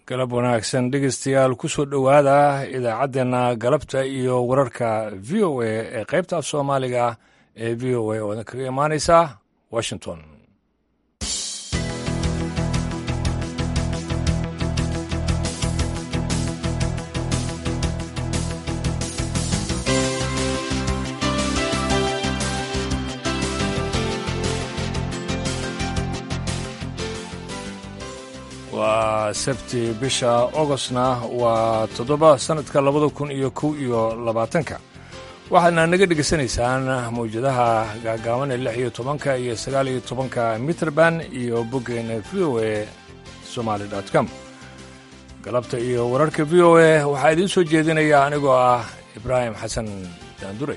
galab wanaagsan dhegeystayaal kusoo dhowaada idaacaddeenna galabta iyo wararka v o a ee qaybta af soomaaliga ee v o a oo idin kaga imaaneysa washington waa sabti bisha ogostna waa toddoba sannadka labada kun iyo kow iyo labaatanka waxaadna naga dhegaysanaysaan mawjadaha gaagaaban ee lix iyo tobanka iyo sagaal iyo tobanka mitrband iyo boggeena v o a somaali dot com galabta iyo wararka v o a waxaa idiin soo jeedinaya anigoo ah ibraahim xasan daandurey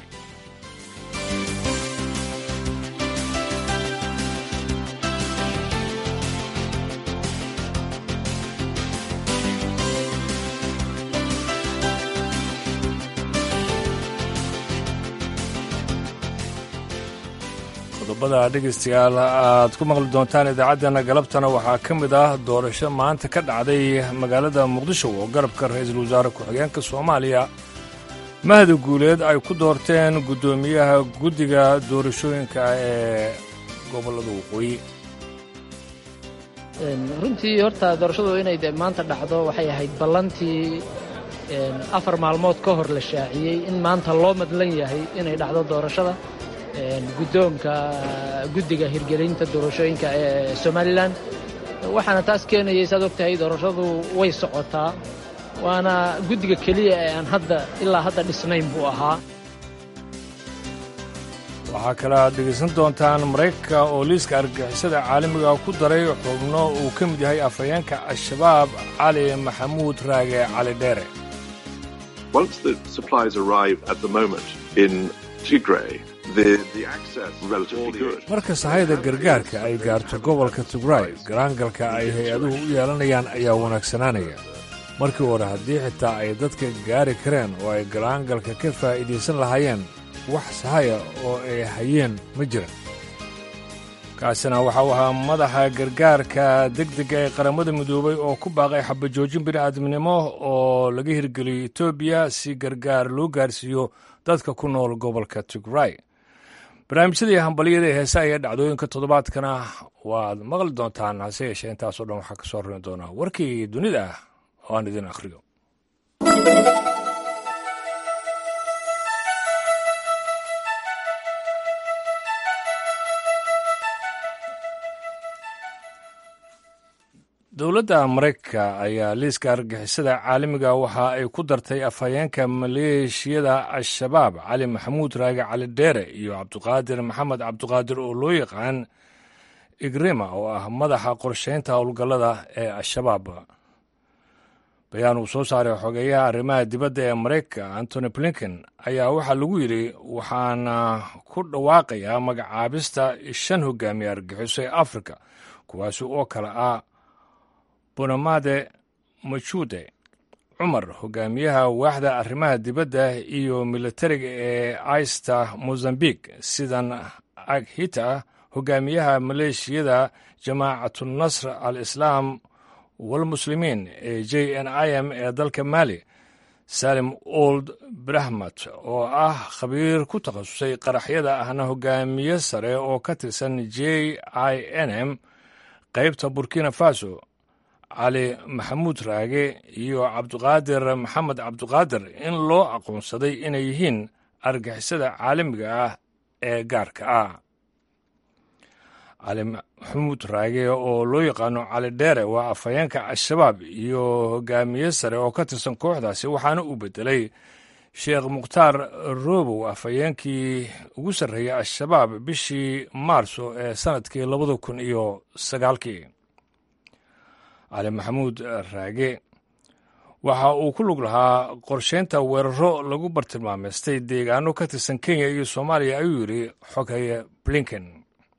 qodobada dhegaystayaal aad ku maqli doontaan idaacaddeenna galabtana waxaa ka mid ah doorasho maanta ka dhacday magaalada muqdisho oo garabka ra-iisul wasaare ku-xigeenka soomaaliya mahdi guuleed ay ku doorteen guddoomiyaha guddiga doorashooyinka ee gobollada waqooyi runtii horta doorashadu inay de maanta dhacdo waxay ahayd ballantii afar maalmood ka hor la shaaciyey in maanta loo madlan yahay inay dhacdo doorashada guddoonka guddiga hirgelinta doorashooyinka ee somalilan waxaana taas keenayay saad og tahay doorashadu way socotaa waana guddiga keliya ee aan hadda ilaa hadda dhisnayn buu ahaa waxaa kale aad dhegaysan doontaan maraykanka oo liiska argagixisada caalamiga ku daray xubno uu ka mid yahay afhayeenka al-shabaab cali maxamuud raage cali dheere marka sahayda gargaarka ay gaarto gobolka tigray garaangalka ay hay-aduhu u yeelanayaan ayaa wanaagsanaanaya markii hore haddii xitaa ay dadka gaari kareen oo ay garaangalka ka faa'iidaysan lahaayeen wax sahaya oo ay hayeen ma jiran kaasina waxa uu ahaa madaxa gargaarka degdega ee qaramada midoobay oo ku baaqay xabajoojin bini'aadamnimo oo laga hirgeliyey etoobiya si gargaar loo gaarsiiyo dadka ku nool gobolka tigray barnaamijyadii hambalyada ee heesaha iyo dhacdooyinka toddobaadkana waad maqli doontaan hase yeeshee intaasoo dhan waxaa ka soo rari doonaa warkii dunida ah oo aan idin akhriyo dowladda maraykanka ayaa liiska argixisada caalamiga waxa ay ku dartay afhayeenka maleeshiyada al-shabaab cali maxamuud raage cali dheere iyo cabduqaadir maxamed cabduqaadir oo loo yaqaan igrima oo ah madaxa qorshaynta howlgallada ee al-shabaab bayaan uu soo saaray xogeeyaha arrimaha dibadda ee maraykanka antony blinken ayaa waxaa lagu yidhi waxaana ku dhawaaqayaa magacaabista shan hogaamiye argixiso ee afrika kuwaasi oo kale ah bonamade majuude cumar hogaamiyaha waaxda arrimaha dibadda iyo militariga ee aista mozambique sidan aghita hogaamiyaha maleeshiyada jamaacatunasr al islaam walmuslimiin ee j n i m ee dalka mali salim old brahmat oo ah khabiir ku takhasusay qaraxyada ahna hogaamiye sare oo ka tirsan j i n m qaybta burkina faso cali maxamuud raage iyo cabduqaadir maxamed cabduqaadir in loo aqoonsaday inay yihiin argixisada caalamiga ah ee gaarka ah cali maxamuud raage oo loo yaqaano cali dheere waa afhayeenka al-shabaab iyo hogaamiye sare oo ka tirsan kooxdaasi waxaana uu bedelay sheekh mukhtaar robow afhayeenkii ugu sarreeyay al-shabaab bishii maarso ee sannadkii labada kun iyo sagaalkii cali maxamuud raage waxa uu ku lug lahaa qorshaynta weeraro lagu bartilmaameystay deegaano ka tirsan kenya iyo soomaaliya ayuu yidhi xoghaye blinken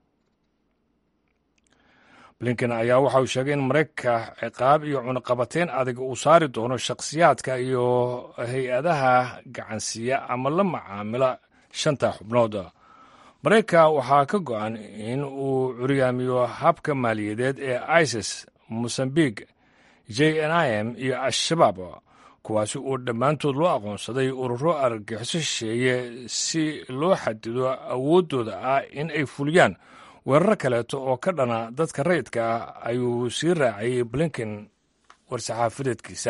blinken ayaa waxa uu sheegay in maraykanka ciqaab iyo cunaqabateyn adag uu saari doono shakhsiyaadka iyo hay-adaha gacansiiya ama la macaamila shanta xubnood maraykanka waxaa ka go-an in uu curyaamiyo habka maaliyadeed ee isis mosambiq j n i m iyo al-shabaab kuwaasi oo dhammaantood loo aqoonsaday ururo argagixiso shisheeye si loo xadido awooddooda ah in ay fuliyaan weerar kaleeto oo ka dhana dadka rayidka ah ayuu sii raacayay blinken war-saxaafadeedkiisa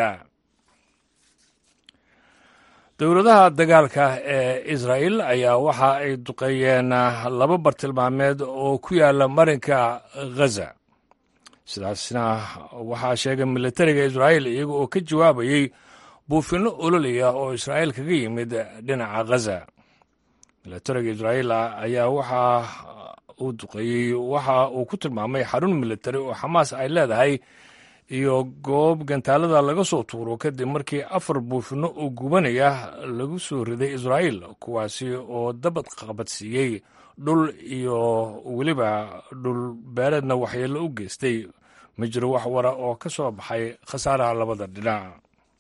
dowladaha dagaalka ee israa'el ayaa waxa ay duqeeyeen laba bartilmaameed oo ku yaala marinka ghaza sidaasna waxaa sheegay militariga israa'el iyaga oo ka jawaabayey buufinno ololaya oo israa'il kaga yimid dhinaca ghaza militariga israa'il ayaa waxa uu duqeeyey waxa uu ku tilmaamay xarun militari oo xamaas ay leedahay iyo goob gantaalada laga soo tuuro kadib markii afar buufinno oo gubanaya lagu soo riday israa'il kuwaasi oo dabad qabadsiiyey dhul iyo weliba dhul beereedna waxyeello u geystay ma jiro wax wara oo ka soo baxay khasaaraha labada dhinac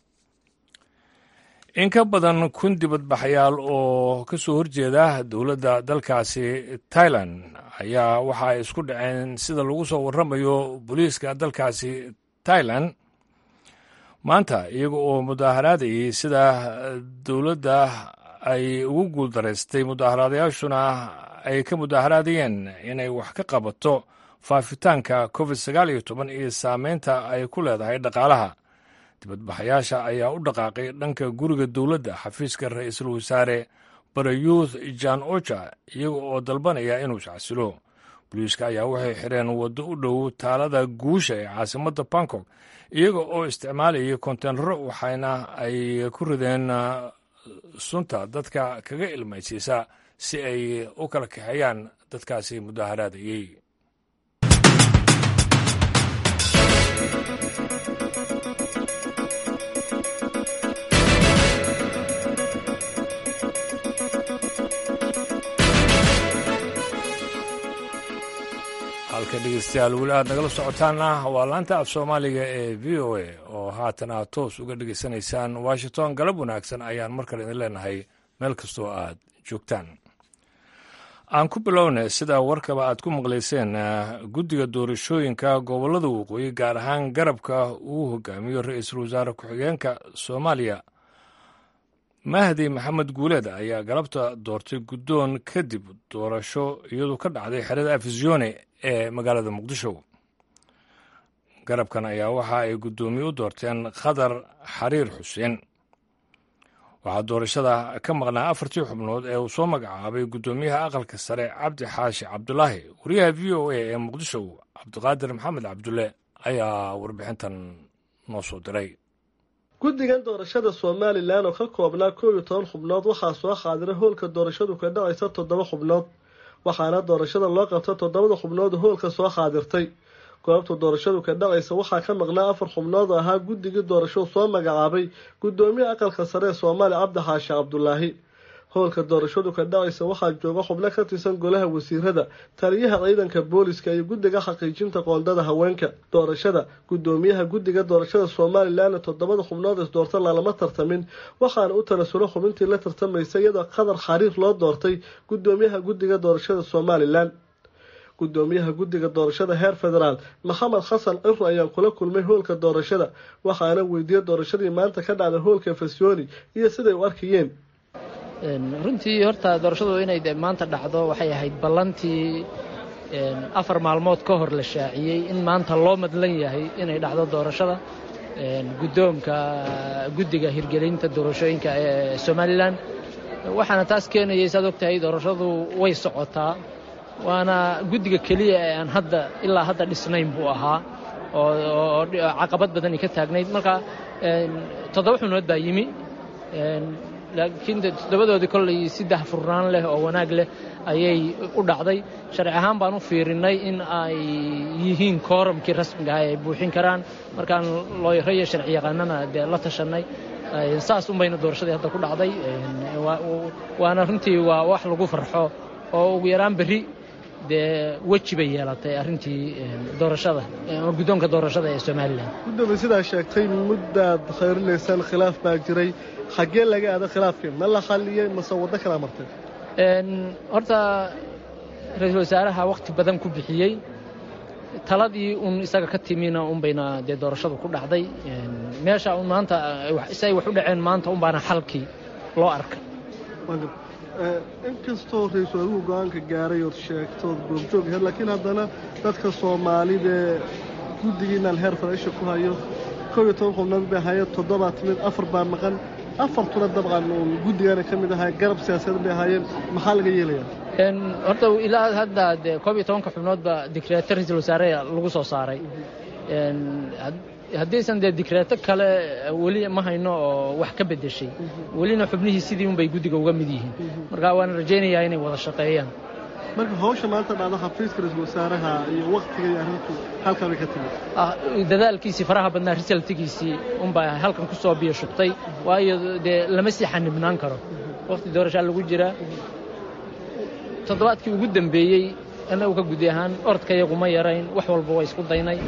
in ka badan kun dibadbaxyaal oo ka soo horjeeda dowladda dalkaasi tailan ayaa waxa ay isku dhaceen sida lagu soo warramayo booliiska dalkaasi tailan maanta iyaga oo mudaaharaadayay sida dowladda ay ugu guuldaraystay mudaaharaadayaashuna ay ka mudaaharaadayeen inay wax ka qabato faafitaanka covid sagaal iyo toban iyo saameynta ay ku leedahay dhaqaalaha dibadbaxayaasha ayaa u dhaqaaqay dhanka guriga dowladda xafiiska ra-iisul wasaare barayuuth jan oja iyaga oo dalbanaya inuu iscasilo booliiska ayaa waxay xireen waddo u dhow taalada guusha ee caasimadda bangkok iyaga oo isticmaalayay konteynaro waxayna ay ku rideen sunta dadka kaga ilmaysiisa si ay u kala kaxeeyaan dadkaasi mudaaharaadayey halka dhegeystayaal weli aad nagala socotaana waa laanta af soomaaliga ee v o a oo haatan aad toos uga dhegeysanaysaan washington galab wanaagsan ayaan mar kale idin leenahay meel kastoo aad joogtaan aan ku bilownay sida warkaba aad ku maqlayseen guddiga doorashooyinka gobollada waqooyi gaar ahaan garabka uu hogaamiyo ra-iisul wasaare ku-xigeenka soomaaliya mahdi maxamed guuleed ayaa galabta doortay guddoon kadib doorasho iyadoo ka dhacday xerada afisyoone ee magaalada muqdisho garabkan ayaa waxa ay guddoomiye u doorteen khadar xariir xuseen waxaa doorashada ka maqnaa afartii xubnood ee uu soo magacaabay guddoomiyaha aqalka sare cabdi xaashi cabdulaahi wariyaha v o a ee muqdisho cabdiqaadir maxamed cabdulle ayaa warbixintan noo soo diray guddigan doorashada somalilan oo ka koobnaa koob iyo toban xubnood waxaa soo qaadiray hoolka doorashadu ka dhacaysa toddoba xubnood waxaana doorashada loo qabta toddobada xubnood hoolka soo qaadirtay goobta doorashadu ka dhacaysa waxaa ka maqnaa afar xubnood oo ahaa guddigii doorashadu soo magacaabay guddoomiye aqalka sare ee soomaaliya cabdi xaashi cabdulaahi howlka doorashadu ka dhacaysa waxaa jooga xubno ka tirsan golaha wasiirada taliyaha ciidanka booliska iyo guddiga xaqiijinta qoondada haweenka doorashada guddoomiyaha guddiga doorashada somalilanna toddobada xubnood is doorta lalama tartamin waxaana u tanasulo xubintii la tartamaysa iyadoo qadar xariir loo doortay guddoomiyaha guddiga doorashada somalilan guddoomiyaha guddiga doorashada heer federaal maxamed xasan ciro ayaa kula kulmay hoolka doorashada waxaana weydiiyey doorashadii maanta ka dhacday hoolka fasyooni iyo siday u arkayeen runtii horta doorashadu inay de maanta dhacdo waxay ahayd ballantii afar maalmood ka hor la shaaciyey in maanta loo madlan yahay inay dhacdo doorashada guddoonka guddiga hirgelinta doorashooyinka ee somalilan waxaana taas keenayay saad ogtahay doorashadu way socotaa waana guddiga keliya ee aan hadda ilaa hadda dhisnayn buu ahaa oo caqabad badani ka taagnayd marka toddoba xubnood baa yimi laakiin toddobadoodii kollay si dahfurnaan leh oo wanaag leh ayay u dhacday sharci ahaan baan u fiirinnay in ay yihiin kooramkii rasmiga ah ay buuxin karaan markaan looyaro iyo sharci yaqaanana dee la tashannay saas unbayna doorashadii hadda ku dhacday waana runtii waa wax lagu farxo oo ugu yaraan berri dee weji bay yeelatay arrintii doorashada guddoonka doorashada ee somalilan gudoomiye sidaa sheegtay muddaad khayrilaysaan khilaaf baa jiray xaggee laga aada khilaafkii ma la xalliyey mase waddo kala martay horta ra-iisul wasaaraha wakhti badan ku bixiyey taladii un isaga ka timina unbayna dee doorashadu ku dhacday meesha un maanta si ay wax u dhaceen maanta unbaana xalkii loo arkay inkastoo ra-iisul adigu go-aanka gaaray ood sheegtood goobjoog aheyd laakiin haddana dadka soomaalidee guddigiinaan heer faraisha ku hayo kow iyo toban xubnood bay ahaayeen toddobaa timid afar baa maqan afartuna dabcan uun guddigaana ka mid ahaa garab siyaasadeed bay ahaayeen maxaa laga yeelayaa horta ilaa hadda dee koob iyo tobanka xubnoodba dikreeto ra-iisul wasaare lagu soo saaray haddaysan dee dikreeto kale weli ma hayno oo wax ka beddeshay welina xubnihii sidii unbay guddiga uga mid yihiin marka waana rajaynayaa inay wada shaqeeyaan marka hawsha maanta dhacda xafiiska ra-iisul wasaaraha iyo waktiga iyo arrintu halkaa bay ka timid dadaalkiisii faraha badnaa risaltigiisii unbaa halkan ku soo biyo shubtay waayo dee lama sii xanibnaan karo waqti doorashaa lagu jiraa toddobaadkii ugu dambeeyey annagu ka gudi ahaan orodkayagu ma yarayn wax walba waa isku daynay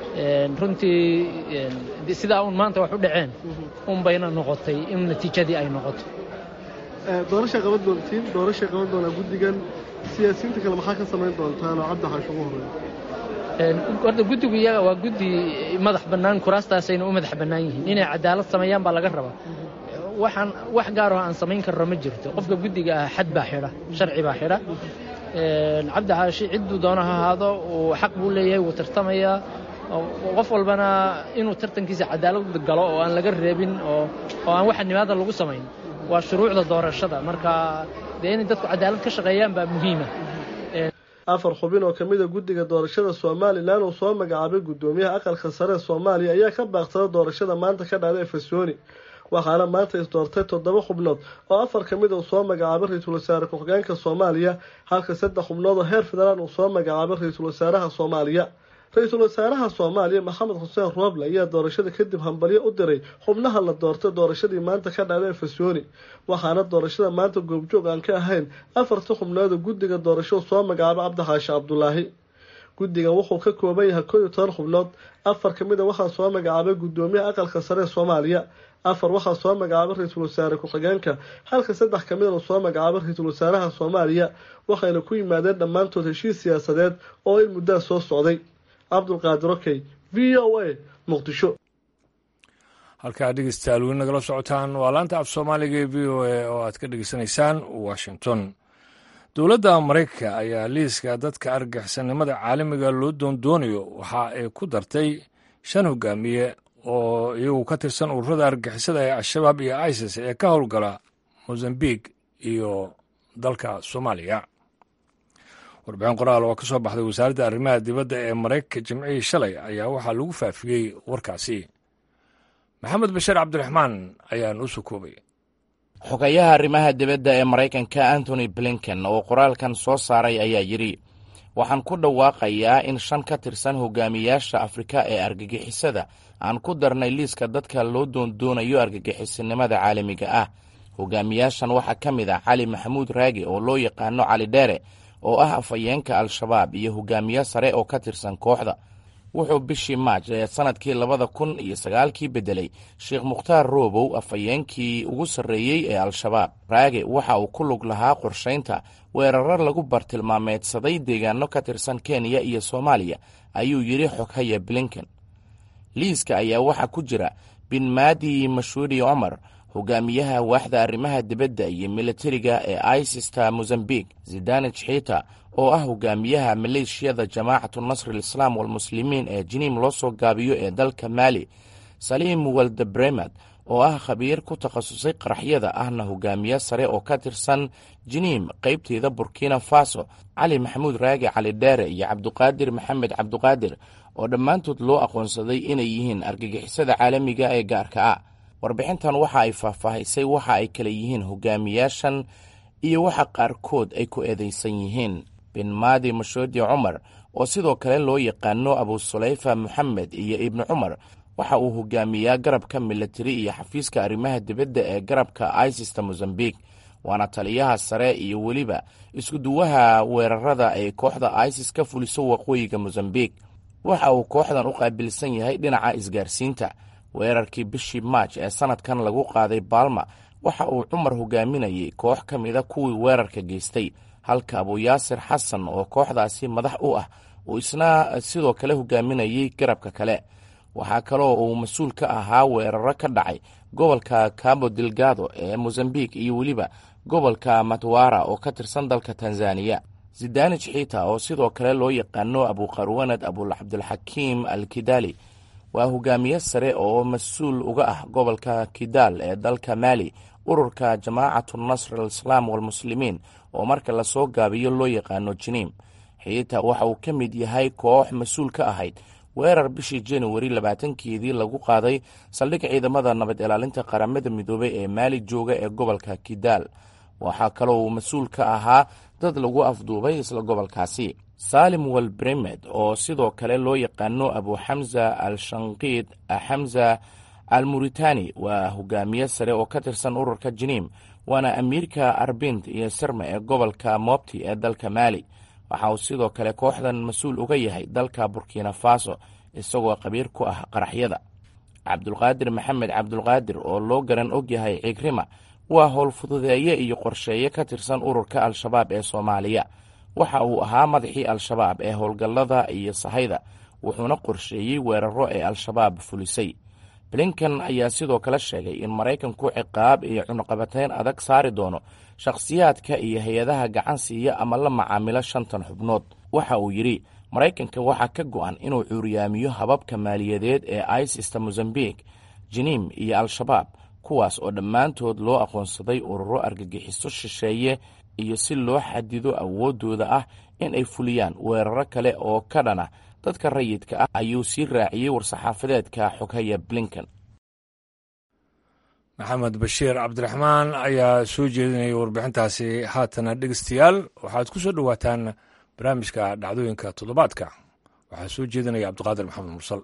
runtii sidaa un maanta wax u dhaceen unbayna noqotay in natiijadii ay noqoto doorashay qaban doontiin doorashay qaban doonaa guddigan siyaasiyiinta kale maxaa ka samayn doontaan oo cabdi xaash ugu horreeya horta guddigu iyaga waa guddi madax bannaan kuraastaasayna u madax bannaan yihiin inay cadaalad sameeyaan baa laga rabaa waxaan wax gaaroo aan samayn karno ma jirto qofka guddiga ah xad baa xidha sharci baa xidha cabdi xaashi cidduu doono ha ahaado uu xaq buu leeyahay wuu tartamayaa qof walbana inuu tartankiisa cadaalad galo oo aan laga reebin oo oo aan waxa nimaada lagu samayn waa shuruucda doorashada marka dee inay dadku cadaalad ka shaqeeyaan baa muhiima afar xubin oo ka mid a guddiga doorashada somalilan uu soo magacaabay guddoomiyaha aqalka sare ee soomaaliya ayaa ka baaqsada doorashada maanta ka dhacda efesoni waxaana maanta isdoortay toddoba xubnood oo afar ka mid uu soo magacaabay ra-iisul wasaare ku-xigeenka soomaaliya halka saddex xubnood oo heer federaal uu soo magacaabay ra-iisul wasaaraha soomaaliya ra-iisul wasaaraha soomaaliya maxamed xuseen rooble ayaa doorashada kadib hambalyo u diray xubnaha la doortay doorashadii maanta ka dhacda efesoni waxaana doorashada maanta goobjoog aan ka ahayn afarta xubnood oo guddiga doorashadu soo magacaabay cabdixaashi cabdulaahi guddigan wuxuu ka kooban yahay koo iyo toban xubnood afar ka mid a waxaa soo magacaabay guddoomiyaha aqalka sare ee soomaaliya afar waxaa soo magacaabay ra-iisul wasaare ku-xigeenka halka saddex ka midana soo magacaabay ra-iisul wasaaraha soomaaliya waxayna ku yimaadeen dhammaantood heshiis siyaasadeed oo in muddaa soo socday cabdulqaadir okey v o a muqdisho halkaa dhegeystayaal weli nagala socotaan waa laanta af soomaaliga ee v o a oo aad ka dhegeysanaysaan washington dowladda maraykanka ayaa liiska dadka argixisannimada caalamiga loo doondoonayo waxa ay ku dartay shan hogaamiye oo iyagu ka tirsan ururada argixisada ee al-shabaab iyo isis ee ka howlgala mozambique iyo dalka soomaaliya warbixin qoraal oo ka soo baxday wasaaradda arrimaha dibadda ee maraykanka jimcihii shalay ayaa waxaa lagu faafiyey warkaasi maxamed bashiir cabdiraxmaan ayaa noo soo koobay xogayaha arrimaha dibadda ee maraykanka antony blinken oo qoraalkan soo saaray ayaa yidhi waxaan ku dhawaaqayaa in shan ka tirsan hogaamiyaasha afrika ee argagixisada aan ku darnay liiska dadka loo doondoonayo argagixisanimada caalamiga ah hogaamiyaashan waxaa ka mid ah cali maxamuud raagi oo loo yaqaano cali dheere oo ah afhayeenka al-shabaab iyo hogaamiye sare oo ka tirsan kooxda wuxuu bishii maaj ee sannadkii labada kun iyo sagaalkii beddelay sheekh mukhtaar roobow afhayeenkii ugu sarreeyey ee al-shabaab raage waxa uu ku lug lahaa qorshaynta weerar lagu bartilmaameedsaday deegaano ka tirsan kenya iyo soomaaliya ayuu yidhi xoghaya blinken liiska ayaa waxaa ku jira bin maadi mashuudi cumar hogaamiyaha waaxda arrimaha dibadda iyo militariga ee isista mozambique zidanij xiita oo ah hogaamiyaha maleeshiyada jamaacatu nasri lislaam walmuslimiin ee jiniim loo soo gaabiyo ee dalka maali saliim waldebremad oo ah khabiir ku takhasusay qaraxyada ahna hogaamiye sare oo ka tirsan jiniim qaybteeda burkina faso cali maxamuud raagi cali dheere iyo cabduqaadir maxamed cabduqaadir oo dhammaantood loo aqoonsaday inay yihiin argagixisada caalamiga ee gaarka ah warbixintan waxa ay faahfaahisay waxa ay kala yihiin hogaamiyaashan iyo waxa qaarkood ay ku eedaysan yihiin bin maadi mashoodi cumar oo sidoo kale loo yaqaano abu sulayfa moxamed iyo ibni cumar waxa uu hogaamiyaa garabka militari iyo xafiiska arrimaha dibadda ee garabka isista mozambique waana taliyaha sare iyo weliba iskuduwaha weerarada ay kooxda isis ka fuliso waqooyiga mozambique waxa uu kooxdan u qaabilsan yahay dhinaca isgaarsiinta weerarkii bishii maaj ee sannadkan lagu qaaday baalma waxa uu cumar hogaaminayay koox ka mida kuwii weerarka geystay halka abuyaasir xasan oo kooxdaasi madax u ah uu isna sidoo kale hogaaminayay garabka kale waxaa kaloo uu mas-uul ka ahaa weeraro ka dhacay gobolka cabo delgado ee mozambique iyo weliba gobolka matwara oo ka tirsan dalka tanzaniya zidanij xiita oo sidoo kale loo yaqaano abuqarwanad abulcabdulxakiim al kidali waa hogaamiye sare oo mas-uul uga ah gobolka kidaal ee dalka maali ururka jamaacatu nasr alislaam walmuslimiin oo marka lasoo gaabiyo loo yaqaano jiniim xiita waxa uu ka mid yahay koox mas-uul ka ahayd weerar bishii januari labaatankeedii lagu qaaday saldhig ciidamada nabad ilaalinta qaramada midoobey ee maali jooga ee gobolka kidaal waxaa kaloo uu mas-uul ka ahaa dad lagu afduubay isla gobolkaasi saalim walbremed oo sidoo kale loo yaqaano abu xamza al shanqiid xamza al muritani waa hogaamiye sare oo ka tirsan ururka jiniim waana amiirka arbind iyo sirma ee gobolka mobti ee dalka maali waxa uu sidoo kale kooxdan mas-uul uga yahay dalka burkina faso isagoo qabiir ku ah qaraxyada cabdulqaadir maxamed cabdulqaadir oo loo garan og yahay cigrima waa howlfududeeye iyo qorsheeye ka tirsan ururka al-shabaab ee soomaaliya waxa uu ahaa madaxii al-shabaab ee howlgallada iyo sahayda wuxuuna qorsheeyey weeraro ee al-shabaab fulisay blinkan ayaa sidoo kale sheegay in maraykanku ciqaab iyo cunuqabateyn adag saari doono shakhsiyaadka iyo hay-adaha gacan siiya ama la macaamilo shantan xubnood waxa uu yidhi maraykanka waxaa ka go-an inuu cuuriyaamiyo hababka maaliyadeed ee isista mozambique jiniim iyo al-shabaab kuwaas oo dhammaantood loo aqoonsaday ururo argagixiso shisheeye iyo si loo xadido awooddooda ah in ay fuliyaan weeraro kale oo ka dhana dadka rayidka ah ayuu sii raaciyey war-saxaafadeedka xoghaya blinken maxamed bashiir cabdiraxmaan ayaa soo jeedinayay warbixintaasi haatana dhegeystayaal waxaad ku soo dhowaataan barnaamijka dhacdooyinka toddobaadka waxaa soo jeedinaya cabdiqaadir maxamed mursal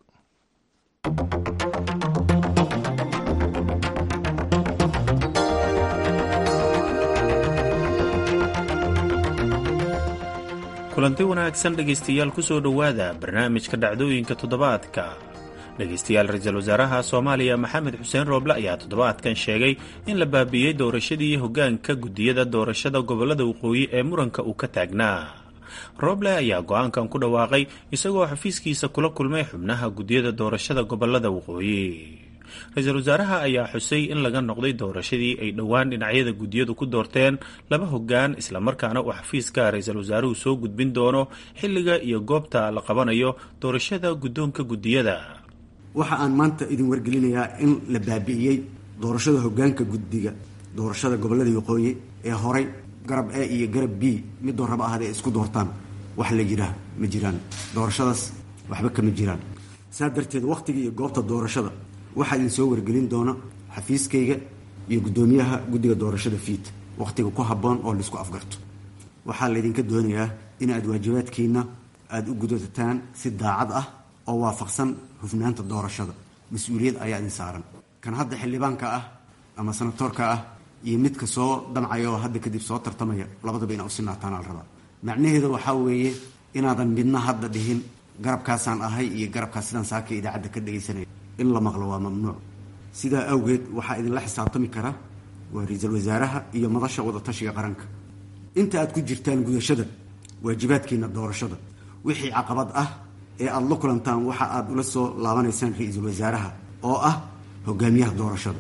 kulanti wanaagsan dhegaystayaal ku soo dhowaada barnaamijka dhacdooyinka toddobaadka dhegaystayaal ra-iisul wasaaraha soomaaliya maxamed xuseen rooble ayaa toddobaadkan sheegay in la baabiiyey doorashadii hoggaanka guddiyada doorashada gobollada waqooyi ee muranka uu ka taagnaa rooble ayaa go-aankan ku dhawaaqay isagoo xafiiskiisa kula kulmay xubnaha guddiyada doorashada gobollada waqooyi ra-iisul wasaaraha ayaa xusay in laga noqday doorashadii ay dhowaan dhinacyada guddiyadu ku doorteen laba hoggaan islamarkaana uu xafiiska ra-iisul wasaaruhu soo gudbin doono xilliga iyo goobta la qabanayo doorashada guddoonka guddiyada waxa aan maanta idin wargelinayaa in la baabi'iyey doorashada hoggaanka guddiga doorashada gobollada waqooyi ee horay garab e iyo garab b midoo raba ahad ay isku doortaan wax la yiraa ma jiraan doorashadaas waxba kama jiraan saa darteed wakhtiga iyo goobta doorashada waxaa idin soo wargelin doona xafiiskayga iyo guddoomiyaha guddiga doorashada fiid wakhtiga ku habboon oo laisku afgarto waxaa laydinka doonayaa in aad waajibaadkiina aada u gudataan si daacad ah oo waafaqsan hufnaanta doorashada mas-uuliyad ayaa idin saaran kan hadda xildhibaanka ah ama sanatoorka ah iyo midka soo damcaya oo hadda kadib soo tartamaya labadaba inaa u sinaataan al rabaa macnaheeda waxaa weeye inaadan midna hadda dhihin garabkaasaan ahay iyo garabkaas sidaan saaka idaacadda ka dhegaysanaya in la maqlo waa mamnuuc sidaa awgeed waxaa idinla xisaabtami kara waa ra-iisul wasaaraha iyo madasha wadatashiga qaranka inta aad ku jirtaan gudashada waajibaadkiina doorashada wixii caqabad ah ee aada la kulantaan waxa aada ula soo laabanaysaan ra-iisul wasaaraha oo ah hogaamiyaha doorashada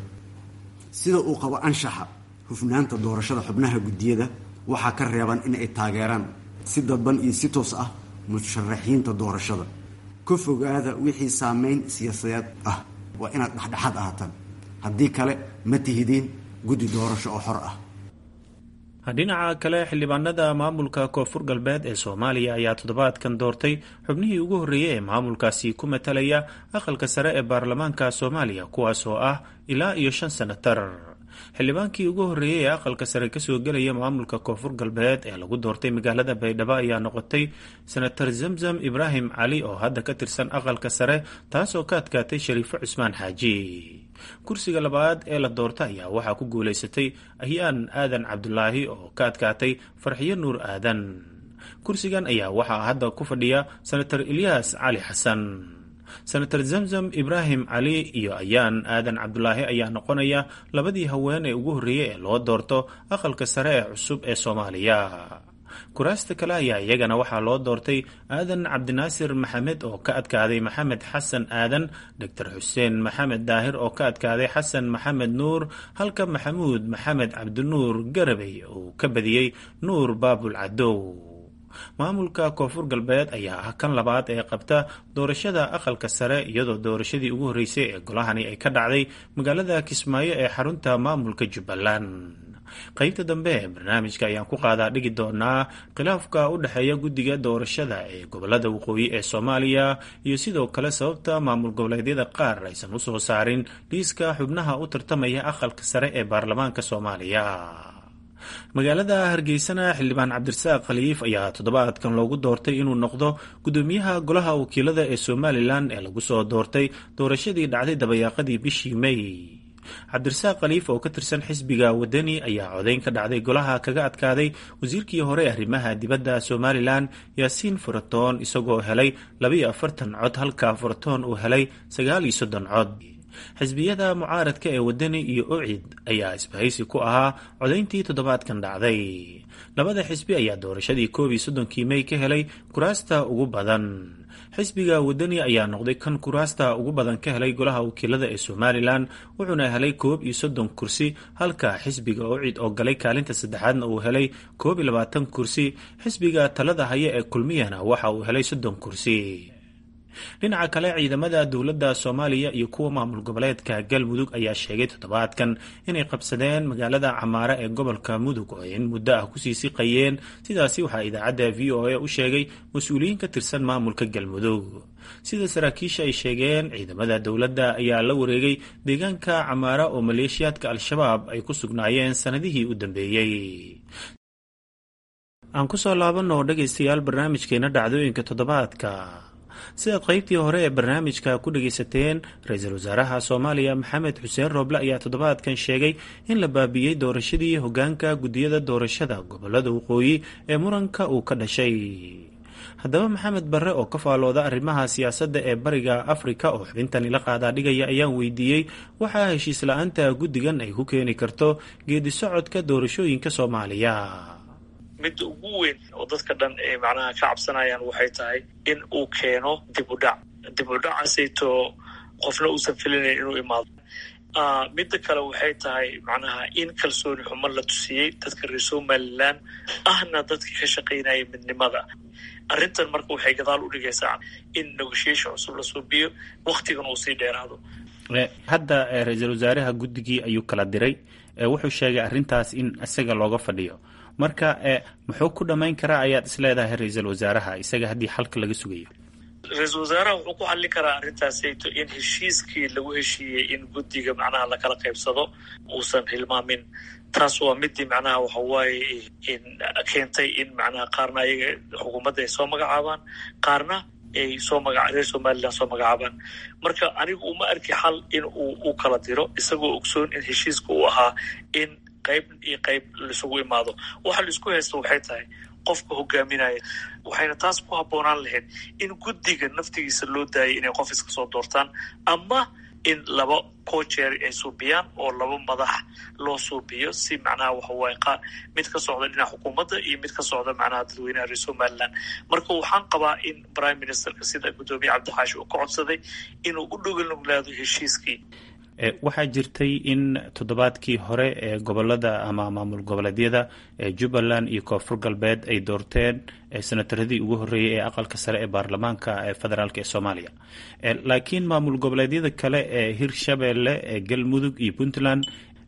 sida uu qabo anshaxa hufnaanta doorashada xubnaha guddiyada waxaa ka reeban in ay taageeraan si dadban iyo si toos ah musharaxiinta doorashada ka fogaada wixii saameyn siyaasadeed ah waa inaad dhexdhexaad ahaataan haddii kale ma tihidiin guddi doorasho oo xor ah dhinaca kale xildhibaanada maamulka koonfur galbeed ee soomaaliya ayaa toddobaadkan doortay xubnihii ugu horreeyey ee maamulkaasi ku matalaya aqalka sare ee baarlamaanka soomaaliya kuwaas oo ah ilaa iyo shan sanatar xildhibaankii ugu horreeyey ee aqalka sare kasoo gelaya maamulka koonfur galbeed ee lagu doortay magaalada baydhabo ayaa noqotay senatar zamzam ibraahim cali oo hadda ka tirsan aqalka sare taasoo ka adkaatay shariifo cusmaan xaaji kursiga labaad ee la doorta ayaa waxaa ku guulaysatay ahyaan aadan cabdulaahi oo ka adkaatay farxiyo nuur aadan kursigan ayaa waxaa hadda ku fadhiya senatar ilyaas cali xasan senatar zamzam ibraahim cali iyo ayaan aadan cabdulaahi ayaa noqonaya labadii haween ee ugu horreeyey ee loo doorto aqalka sare ee cusub ee soomaaliya kuraasta kale ayaa iyagana waxaa loo doortay aadan cabdinaasir maxamed oo ka adkaaday maxamed xasan aadan doctor xuseen maxamed daahir oo ka adkaaday xasan maxamed nuur halka maxamuud maxamed cabdinuur garabey uu ka badiyey nuur baabul cadow maamulka koonfur galbeed ayaa ah kan labaad ee qabta doorashada aqalka sare iyadoo doorashadii ugu horreysay ee golahani ay ka dhacday magaalada kismaayo ee xarunta maamulka jubbaland qaybta dambe ee barnaamijka ayaan ku qaadaa dhigi doonaa khilaafka u dhexeeya guddiga doorashada ee gobolada waqooyi ee soomaaliya iyo sidoo kale sababta maamul goboleedyada qaar aysan u soo saarin liiska xubnaha u tartamaya aqalka sare ee baarlamaanka soomaaliya magaalada hargeysana xildhibaan cabdirasaaq khaliif ayaa toddobaadkan loogu doortay inuu noqdo gudoomiyaha golaha wakiilada ee somalilan ee lagu soo doortay doorashadii dhacday dabayaaqadii bishii may cabdirasaaq khaliif oo ka tirsan xisbiga wadani ayaa codayn ka dhacday golaha kaga adkaaday wasiirkii hore arrimaha dibadda somalilan yaasiin furatoon isagoo helay labaiyo afartan cod halka furatoon uu helay sagaal iyo soddon cod xisbiyada mucaaradka ee wadani iyo ocid ayaa isbahaysi ku ahaa codayntii toddobaadkan dhacday labada xisbi ayaa doorashadii koob iyo soddonkii mey ka helay kuraasta ugu badan xisbiga wadani ayaa noqday kan kuraasta ugu badan ka helay golaha wakiilada ee somalilan wuxuuna helay koob iyo soddon kursi halka xisbiga ocid oo galay kaalinta saddexaadna uu helay koob iyo labaatan kursi xisbiga talada haya ee kulmiyana waxa uu helay soddon kursi dhinaca kale ciidamada dowladda soomaaliya iyo kuwa maamul goboleedka galmudug ayaa sheegay toddobaadkan inay qabsadeen magaalada camaare ee gobolka mudug oo ay in muddo ah kusii siqayeen sidaasi waxaa idaacadda v o a u sheegay mas-uuliyiin ka tirsan maamulka galmudug sida saraakiisha ay sheegeen ciidamada dowladda ayaa la wareegay deegaanka camaara oo maleeshiyaadka al-shabaab ay ku sugnaayeen sannadihii u dambeeyey aan kusoo laabanoo dhegaystayaal barnaamijkeena dhacdooyinka toddobaadka sidaad qaybtii hore ee barnaamijka ku dhagaysateen ra-iisul wasaaraha soomaaliya maxamed xuseen rooble ayaa toddobaadkan sheegay in la baabiiyey doorashadii hogaanka guddiyada doorashada gobolada waqooyi ee muranka uu ka dhashay haddaba maxamed barre oo ka faalooda arrimaha siyaasadda ee bariga afrika oo xubintani la qaadaa dhigaya ayaan weydiiyey waxaa heshiis la-aanta guddigan ay ku keeni karto geedi socodka doorashooyinka soomaaliya midda ugu weyn oo dadka dhan ay macnaha ka cabsanayaan waxay tahay in uu keeno dib u dhac dib u dhacaasayto qofna uusan filinayn inuu imaado midda kale waxay tahay macnaha in kalsooni xumo la tusiyey dadka reer somalilan ahna dadka ka shaqaynaya midnimada arrintan marka waxay gadaal u dhigaysaa in negotiation cusub la suubiyo waktigan uu sii dheeraado hadda ra-iisul wasaaraha guddigii ayuu kala diray wuxuu sheegay arrintaas in isaga looga fadhiyo marka muxuu ku dhammayn karaa ayaad is leedahay ra-iisul wasaaraha isaga haddii xalka laga sugayo ra-iisul wasaaraha wuxuu ku xallin karaa arrintaasayto in heshiiskii lagu heshiiyey in guddiga macnaha lakala qaybsado uusan hilmaamin taas waa midii macnaha waxa waaye keentay in macnaha qaarna ayaga xukuumadda ay soo magacaabaan qaarna ay soo maga reer somalilan soo magacaabaan marka anigu uma arki xal in uu u kala diro isagoo ogsoon in heshiiska uu ahaa in qayb iyo qayb laisugu imaado waxa la isku haysta waxay tahay qofka hogaaminaya waxayna taas ku habboonaan lahayd in guddiga naftigiisa loo daayay inay qof iska soo doortaan ama in laba cojeer ay suubiyaan oo laba madax loo suubiyo si macnaha waxawaaye qa mid ka socda dhinaca xukuumadda iyo mid ka socda macnaha dadweynaha reer somaliland marka waxaan qabaa in prime ministerka sida guddoomiye cabdixaashi uu ka codsaday inuu u dhogalnuglaado heshiiskii waxaa jirtay in toddobaadkii hore ee gobolada ama maamul goboleedyada ee jubbaland iyo koonfur galbeed ay doorteen senataradii ugu horreeyey ee aqalka sare ee baarlamaanka ee federaalk ee soomaaliya laakiin maamul goboleedyada kale ee hirshabeelle ee galmudug iyo puntland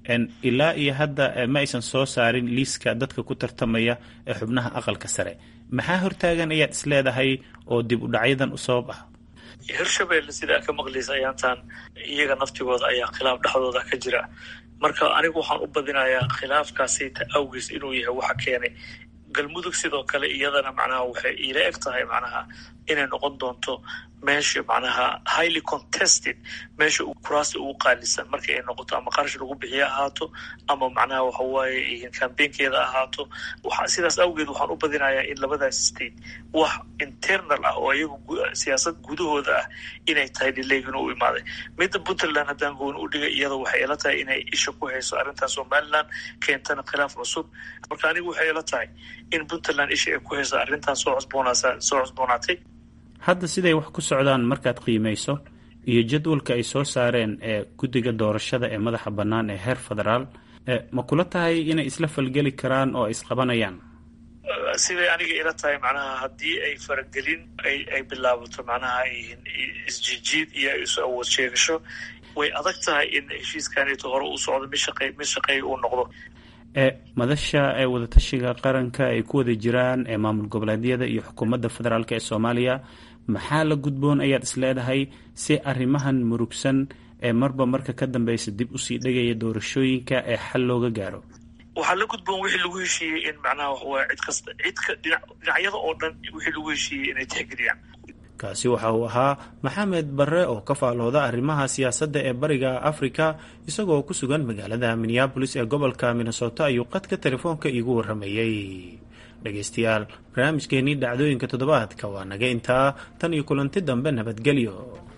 ilaa iyo hadda ma aysan soo saarin liiska dadka ku tartamaya ee xubnaha aqalka sare maxaa hortaagan ayaad is leedahay oo dib u dhacyadan u sabab ah hirshabelle sidaa ka maqlaysa ayaantan iyaga naftigooda ayaa khilaaf dhexdooda ka jira marka anigu waxaan u badinayaa khilaafkaasita awgiis inuu yahay waxa keenay galmudug sidoo kale iyadana macnaha waxay iila eg tahay macnaha inay noqon doonto meesha macnaha highly contested meesha kuraasta ugu qaalisan markii ay noqoto ama qarash lagu bixiye ahaato ama macnaha waxa waaye cambaynkeeda ahaato sidaas awgeed waxaan u badinayaa in labadaas state wax internal ah oo iyagu siyaasad gudahooda ah inay tahay dhileegin u imaaday midda puntland haddaan gooni u dhigay iyada waxay ila tahay inay isha ku hayso arrintan somaliland keentana khilaaf cusub marka anigu waxay ila tahay in puntland isha ay ku hayso arrintan soo cusboonaasa soo cusboonaatay hadda siday wax ku socdaan markaad qiimayso iyo jadwalka ay soo saareen ee guddiga doorashada ee madaxa bannaan ee heer federaal ma kula tahay inay isla falgeli karaan oo ay isqabanayaan siday aniga ila tahay macnaha haddii ay faragelin ay bilaabato macnaha isjijiid iyo isu awood sheegasho way adag tahay in heshiiskaneeto hore uu socdo mid shaqey mid shaqeey uu noqdo ee madasha ee wadatashiga qaranka ay ku wada jiraan ee maamul goboleedyada iyo xukuumadda federaalk ee soomaaliya maxaa la gudboon ayaad isleedahay si arrimahan murugsan ee marba marka ka dambeysa dib usii dhegaya doorashooyinka ee xal looga gaaro waxaa la gudboon wixii lagu heshiiyey in macnaha waxawaya cid kasta cidka dhinacyada oo dhan wixii lagu heshiiyey inay tixgeliyaan kaasi waxa uu ahaa maxamed barre oo ka faalooda arrimaha siyaasadda ee bariga afrika isagoo ku sugan magaalada minneabolis ee gobolka minnesota ayuu qadka telefoonka iigu warramayey dhegaystayaal barnaamijkeenii dhacdooyinka toddobaadka waa naga intaa tan iyo kulanti dambe nabadgelyo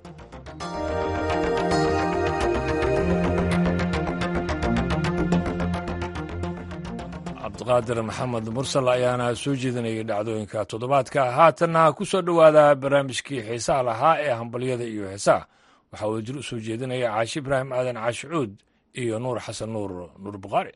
cabdiqaadir maxamed mursal ayaana soo jeedinayay dhacdooyinka toddobaadka haatanna ku soo dhowaada barnaamijkii xiisaha lahaa ee hambalyada iyo heesaha waxaa uu jir u soo jeedinaya caashi ibraahim aadan caashicuud iyo nuur xasan nuur nuur bukhaari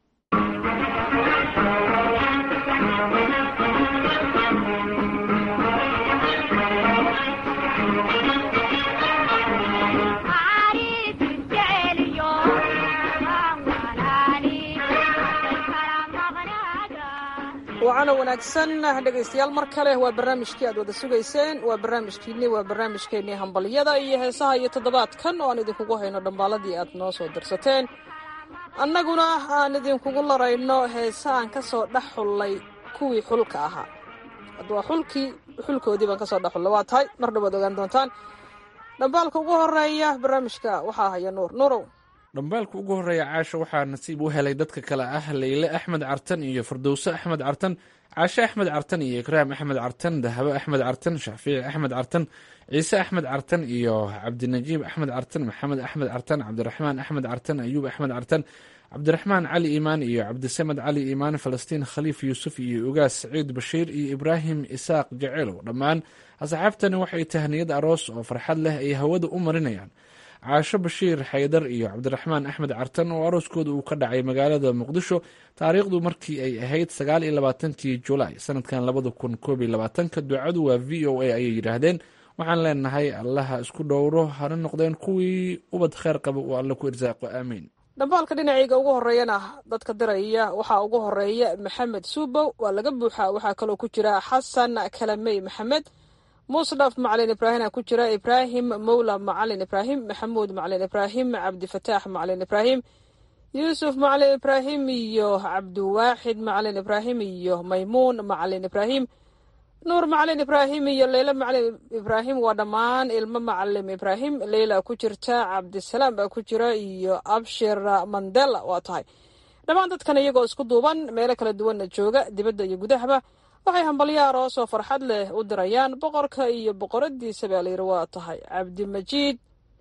wacana wanaagsan dhegaystayaal mar kale waa barnaamijkii aad wada sugayseen waa barnaamijkiinni waa barnaamijkeennii hambalyada iyo heesaha iyo toddobaadkan oo aan idinkugu hayno dhambaaladii aad noo soo dirsateen annaguna aan idinkugu larayno heese aan ka soo dhex xullay kuwii xulka ahaa hadda waa xulkii xulkoodii baan ka soo dhex xullay waa tahay mar dhawaad ogaan doontaan dhambaalka ugu horeeya barnaamijka waxaa haya nuur nuurow dhambaalka ugu horreeya caasha waxaa nasiib u helay dadka kale ah leyle axmed cartan iyo fardowse axmed cartan caashe axmed cartan iyo ikraam axmed cartan dahabo axmed cartan shaafici axmed cartan ciise axmed cartan iyo cabdinajiib axmed cartan maxamed axmed cartan cabdiraxmaan axmed cartan ayuub axmed cartan cabdiraxmaan cali iimaan iyo cabdisamed cali iimaan falastiin khaliif yuusuf iyo ugaas saciid bashiir iyo ibraahim isaaq jaceelow dhammaan asxaabtani waxay tahniyad aroos oo farxad leh ay hawada u marinayaan caasho bashiir xaydar iyo cabdiraxmaan axmed cartan oo arooskooda uu ka dhacay magaalada muqdisho taariikhdu markii ay ahayd sagaal iyo labaatankii julaay sanadkan labada kun koob iyo labaatanka ducadu waa v o a ayay yidhaahdeen waxaan leenahay allaha isku dhowro hana noqdeen kuwii ubad kheer qaba uu alle ku irsaaqo aamiin dhambaalka dhinacayga ugu horeeyana dadka diraya waxaa ugu horeeya maxamed suubow waa laga buuxaa waxaa kaloo ku jira xasan kalamey maxamed musdhaf macalin ibraahim ku jira ibraahim mowla macalin ibraahim maxamuud macalin ibraahim cabdifataax macalin ibraahim yuusuf macalin ibraahim iyo cabdiwaaxid macalin ibraahim iyo maymuun macalin ibraahim nuur macalin ibraahim iyo leyla macalin ibraahim waa dhammaan ilmo macalim ibraahim leyla ku jirta cabdisalaam baa ku jira iyo abshir mandela waa tahay dhammaan dadkan iyagoo isku duuban meelo kala duwanna jooga dibadda iyo gudahaba waxay hambalyo aroos oo farxad leh u dirayaan boqorka iyo boqoradiisa baa layidhi waa tahay cabdimajiid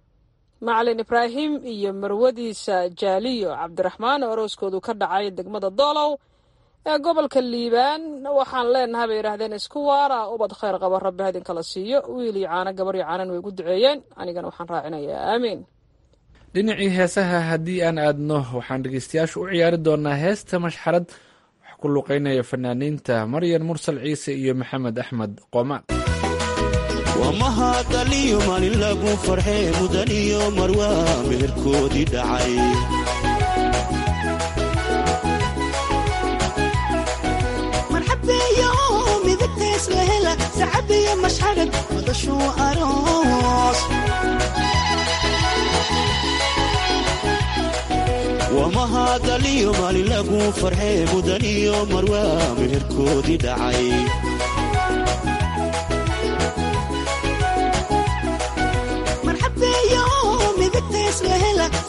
macalin ibraahim iyo marwadiisa jaaliyo cabdiraxmaan oo arooskoodu ka dhacay degmada doolow ee gobolka liibaan waxaan leenahay bay yidhaahdeen isku waara ubad khayr qaba rabbi hadin kala siiyo wiil iyo caano gabar iyo caanan way gu duceeyeen anigana waxaan raacinayaa aamiin dhinacii heesaha haddii aan aadno waxaan dhegeystayaasha u ciyaari doonaa heesta mashxarad wax ku luqeynaya fanaaniinta maryan mursal ciise iyo maxamed axmed qoomaan wamahadaliyo maalin lagu farxee mudan iyo marwaa meherkoodii dhacay marxabeeyo midabtays la hela sacabiyo mashxarad madashuu aroos wamahadaliyo maalin lagu farxee mudan iyo marwaa meherkoodii dhacay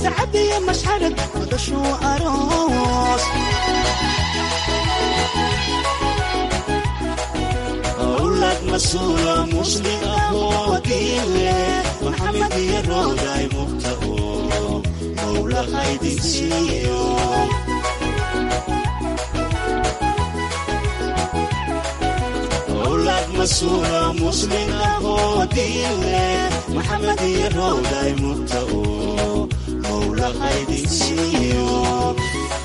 sacab iyo mashxarad madashuu aroos أولاد مسؤولة مسلم أهو دينه محمد يروداي مبتغو مولى خيدي سيو أولاد مسؤولة مسلم أهو دينه محمد يروداي مبتغو مولى خيدي سيو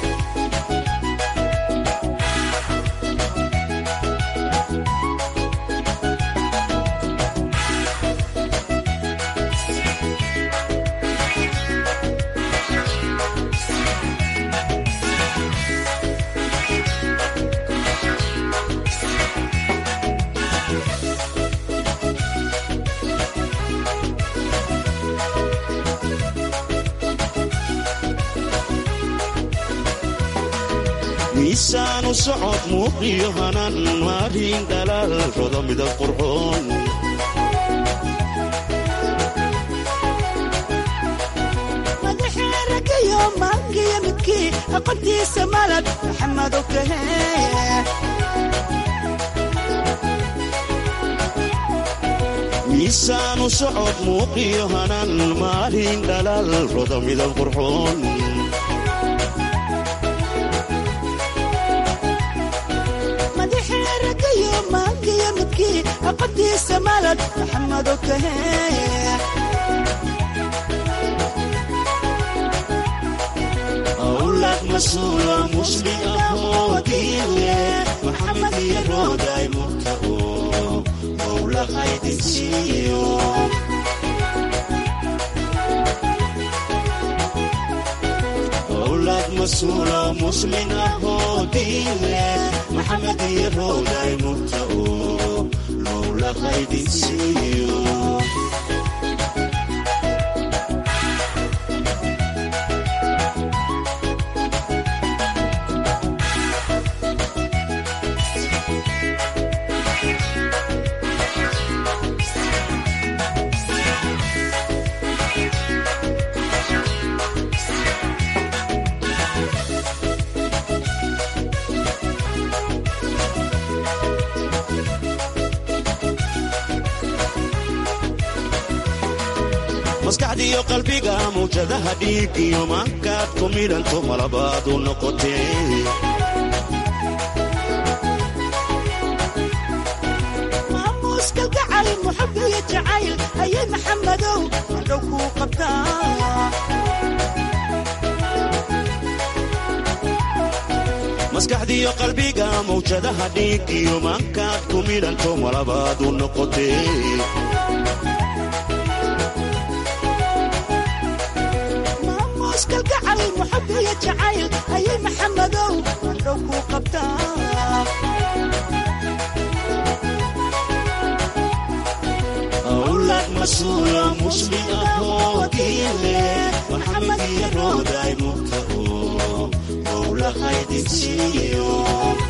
miisaanu socod muuqiyo hanan maalin dhalaal rodo midab qurxoon madaxee ragayo maangiyo midkii aqoontiisa malad maxamedo kahee miisaanu socod muuqiyo hanan maalin dhalaal rodo midab qurxoon madaxee ragayo maangiyo midkii aqoontiisa malad maxamedo kahee أولاد مسؤولة مسلم أهو دينه محمد يروداي مبتغو مولى خيدي سيو أولاد مسؤولة مسلم أهو دينه محمد يروداي مبتغو مولى خيدي سيو maskaxdiiyo qalbiga mawjadaha dhiig iyo maankaad ku midhanto malabaad u noqotee maamuuska gacal muxub iyo jacayl ayay maxamedow madhow kuu qabtaa maskaxdiiyo qalbiga mawjadaha dhiig iyo maankaad ku midhanto malabaad u noqotee maamuuska gacal muxub iyo jacayl ayay maxamedow madhow kuu qabtaa أولاد مسؤولة مسلم أهو دينه محمد يروداي مبتغو مولى خيدي سيو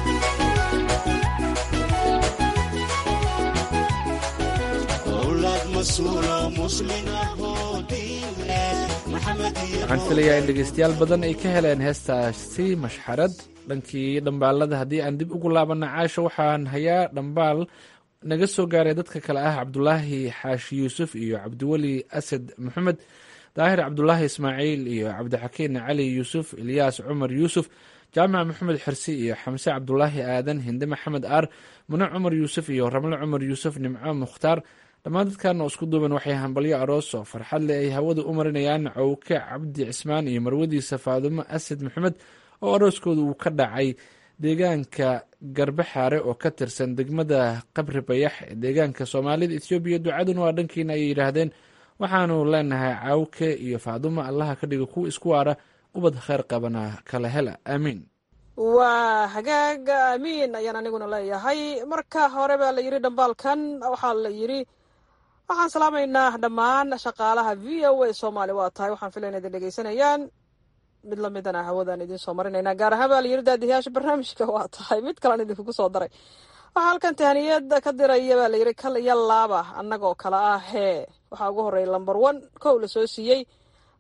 أولاد مسؤولة مسلم أهو دينه محمد waxaan filayaa in dhegeystayaal badan ay ka heleen heestaasi mashxarad dhankii dhambaalada haddii aan dib ugu laabanna caasha waxaan hayaa dhambaal naga soo gaaray dadka kale ah cabdulaahi xaashi yuusuf iyo cabdiweli asad maxamed daahir cabdulaahi ismaaciil iyo cabdixakiin cali yuusuf ilyaas cumar yuusuf jaamac maxamed xirsi iyo xamse cabdulaahi aadan hinde maxamed aar mune cumar yuusuf iyo ramle cumar yuusuf nimco mukhtaar dhammaan dadkan oo isku duuban waxay hambalyo aroos oo farxad leh ay hawada u marinayaan cowke cabdi cismaan iyo marwadiisa faadumo asad maxamed oo arooskooda uu ka dhacay deegaanka garbaxaare oo ka tirsan degmada qabri bayax ee deegaanka soomaalida ethoobiya ducaduna waa dhankiina ayay yidhaahdeen waxaanu leenahay cawke iyo faadumo allaha ka dhiga kuwa isku waara ubad kheyr qabana kala hela aamiin waa hagaag aamiin ayaan aniguna leeyahay marka hore baa la yidhi dhambaalkan waxaa la yidhi waxaan salaamaynaa dhammaan shaqaalaha v o a soomaali waa tahay waxaan filayna idin dhegeysanayaan mid lamidana hawadaan idiin soo marinaynaa gaar ahaan baa la yidhi daadiyaasha barnaamijka waa tahay mid kalan idinkugu soo daray waxaa halkan tahaniyad ka diraya baa la yidhi kal iyo laaba annagoo kale ah hee waxaa ugu horreeya lamber one kow la soo siiyey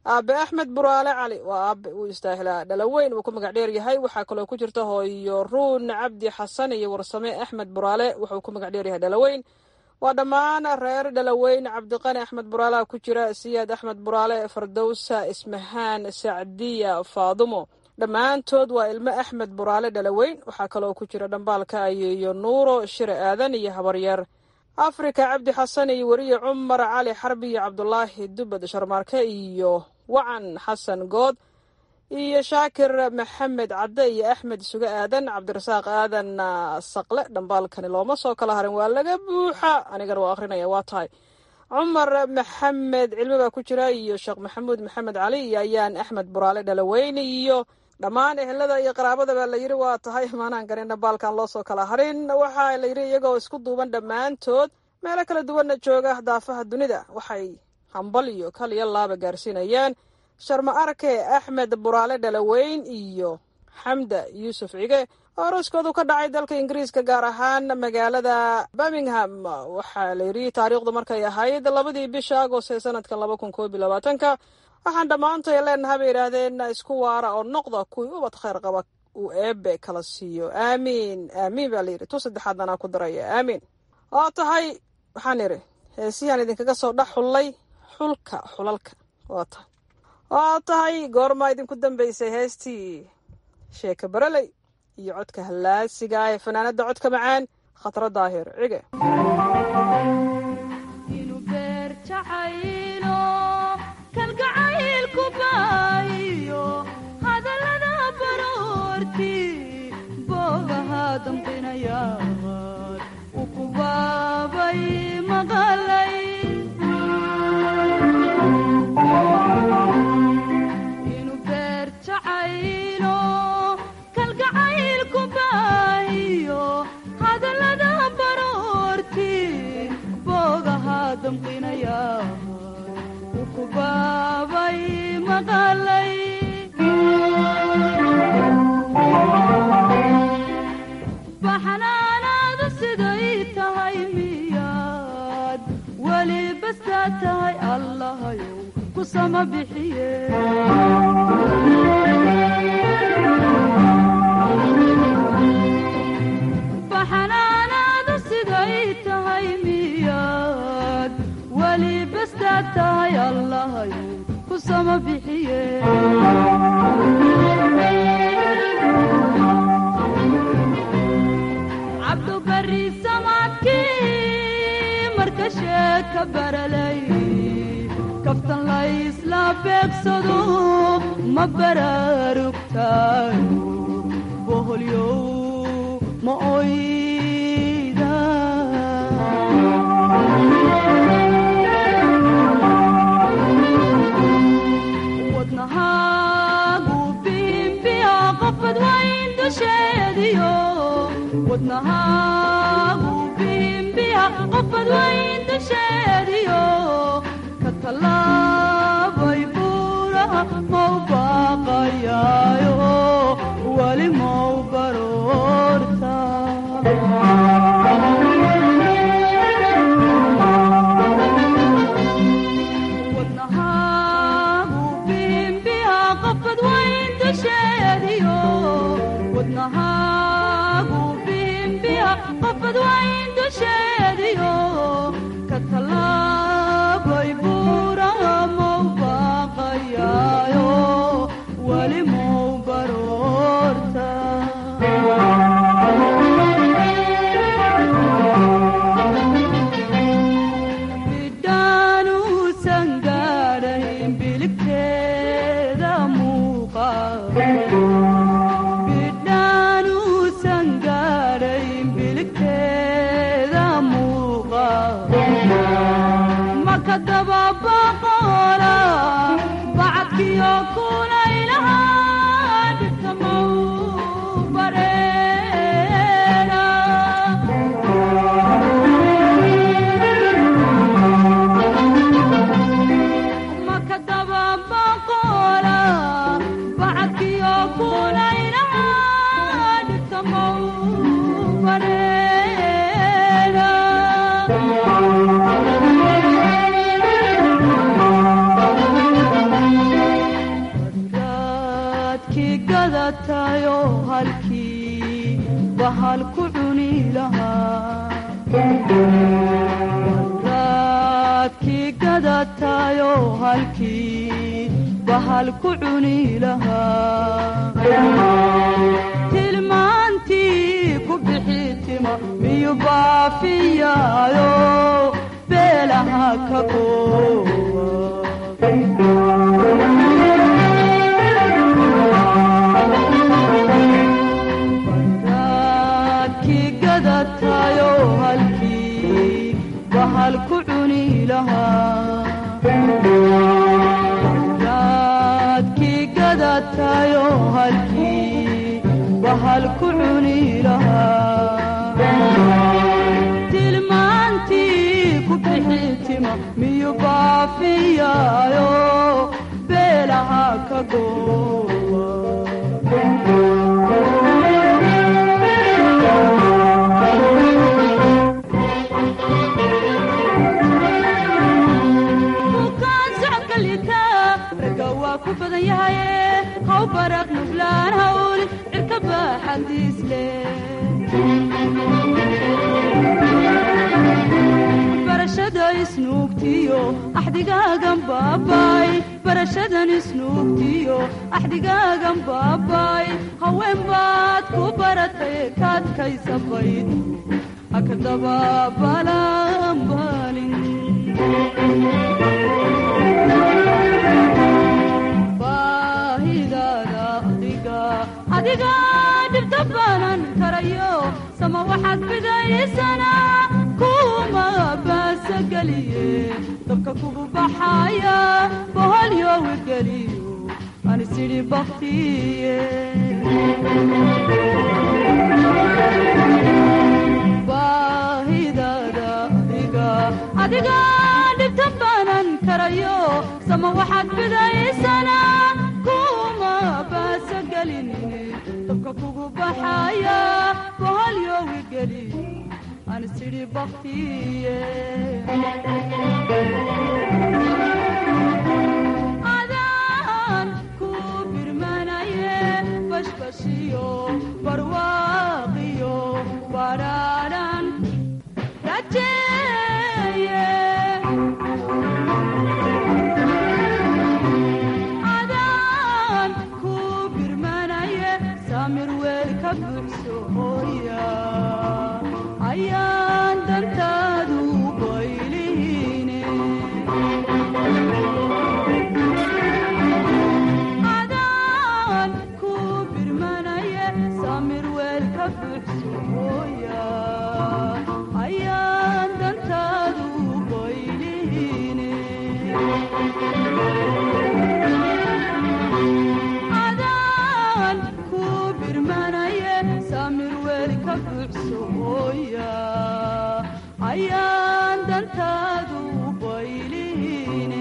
aabe axmed buraale cali waa aabe uu istaahilaa dhalaweyn uu ku magac dheer yahay waxaa kaloo ku jirta hooyo ruun cabdi xasan iyo warsame axmed buraale wuxuu ku magac dheer yahay dhalaweyn waa dhammaan reer dhalaweyn cabdiqani axmed buraale ku jira siyaad axmed buraale fardowsa ismahaan sacdiya faadumo dhammaantood waa ilmo axmed buraale dhalaweyn waxaa kaloo ku jira dhambaalka ayeeyo nuuro shire aadan iyo habaryar afrika cabdi xasan iyo weriye cumar cali xarbi iyo cabdulaahi dubad sharmaarke iyo wacan xasan good iyo shaakir maxamed cadde iyo axmed suge aadan cabdirasaaq aadan saqle dhambaalkani looma soo kala harin waa laga buuxa anigana waa akhrinaya waa tahay cumar maxamed cilmi baa ku jira iyo sheekh maxamuud maxamed cali iyo ayaan axmed buraale dhalaweyn iyo dhammaan ehelada iyo qaraabadaba la yidhi waa tahay maanaan garin dhambaalkan loo soo kala harin waxaa la yidhi iyagoo isku duuban dhammaantood meelo kala duwanna jooga daafaha dunida waxay hambal iyo kal iyo laaba gaarsiinayaan sharma arke axmed buraale dhalaweyn iyo xamda yuusuf cige oo arooskoodu ka dhacay dalka ingiriiska gaar ahaan magaalada birmingham waxaa la yidhi taariikhdu markay ahayd labadii bisha agost ee sanadkan laba kun koob iyo labaatanka waxaan dhammaantay leenaha bay yidhaahdeen isku waara oo noqda kuwii ubad khayr qaba uu eebe kala siiyo aamiin aamiin baa layidhi tu saddexaad anaa ku daraya aamiin oo tahay waxaan idhi heesihiaan idinkaga soo dhex xullay xulka xulalka waa tahay waa tahay goormaa idinku dambaysay heestii sheeka bareley iyo codka hallaasiga ah ee fanaanada codka macaan khatro daahir cige baxnaanaadu siday tahay miyaad weli bastaad tahay allahayow ku sama bixiye baxnaanaadu siday tahay miyaad weli bastaad tahay allahayow ku sama bixiye cabdubari samaadkii marka sheeka baralay kaftan laysla beegsado ma baraarugtaayo boholyow ma oyda wadnahaagu biimbiya qofad wayn dusheediyo wadnahaagu biimbiya qofad wayn dusheediyo ka tallaabay buuraha mau baaqayaayo weli mau baroorta wadnahaagu biimbiya qofad wayn dusheediyo wadnahaagu biimbiya qofad wayn dusheediyo ka tallaabay buuraha mau baaqayaayo weli mau baroorta bidhaanuusan gaadhayn biligteeda muuqa bidhaanuusan gaadhayn biligteeda muuqa halkii bahal ku cuni lahaa raadkii gadatayo halkii bahal ku cuni lahaa tilmaantii ku bixi tima miyu baafiyaayo beelaha ka raadkii gadatayo halkii bahal ku cuni lahaa raadkii gadatayo halkii bahal ku cuni lahaa tilmaantii ku bixi tima miyu baafiyaayo beelaha ka bukaan socodka liitaa ragga waa ku badan yahaye haw baraq nuflaan hawl cirka baaxadiis barashada isnuugtiyo axdigaagan baabay barashadan isnuugtiyo axdigaagan baabay haween baad ku baratay kaadkaysa bayd hakadaba balanbalin baahidaada adiga adiga dhibta baanan karayo sama waxaad bidaysana kuma baasageliye dabka kugu baxaya boholyowi geliyo anisidhi baktiye baahidaada adiga adiga dhibta baanan karayo sama waxaad bidaysana kuma baasagelinine dabka kugu baxaya boholyowi geliyo anisidhi baktiye adaan ku birmanaye bashbashiyo barwaaqiyo badhaadhan rajeeye adaan ku birmanaye samir weel ka buxso hooya ayaan dantaadu baylihine adaan ku birmanaye samir weel ka buxso hooya ayaan dantaadu baylihine adaan ku birmanaye samir weel ka buxso hooya ayaan dantaadu baylihine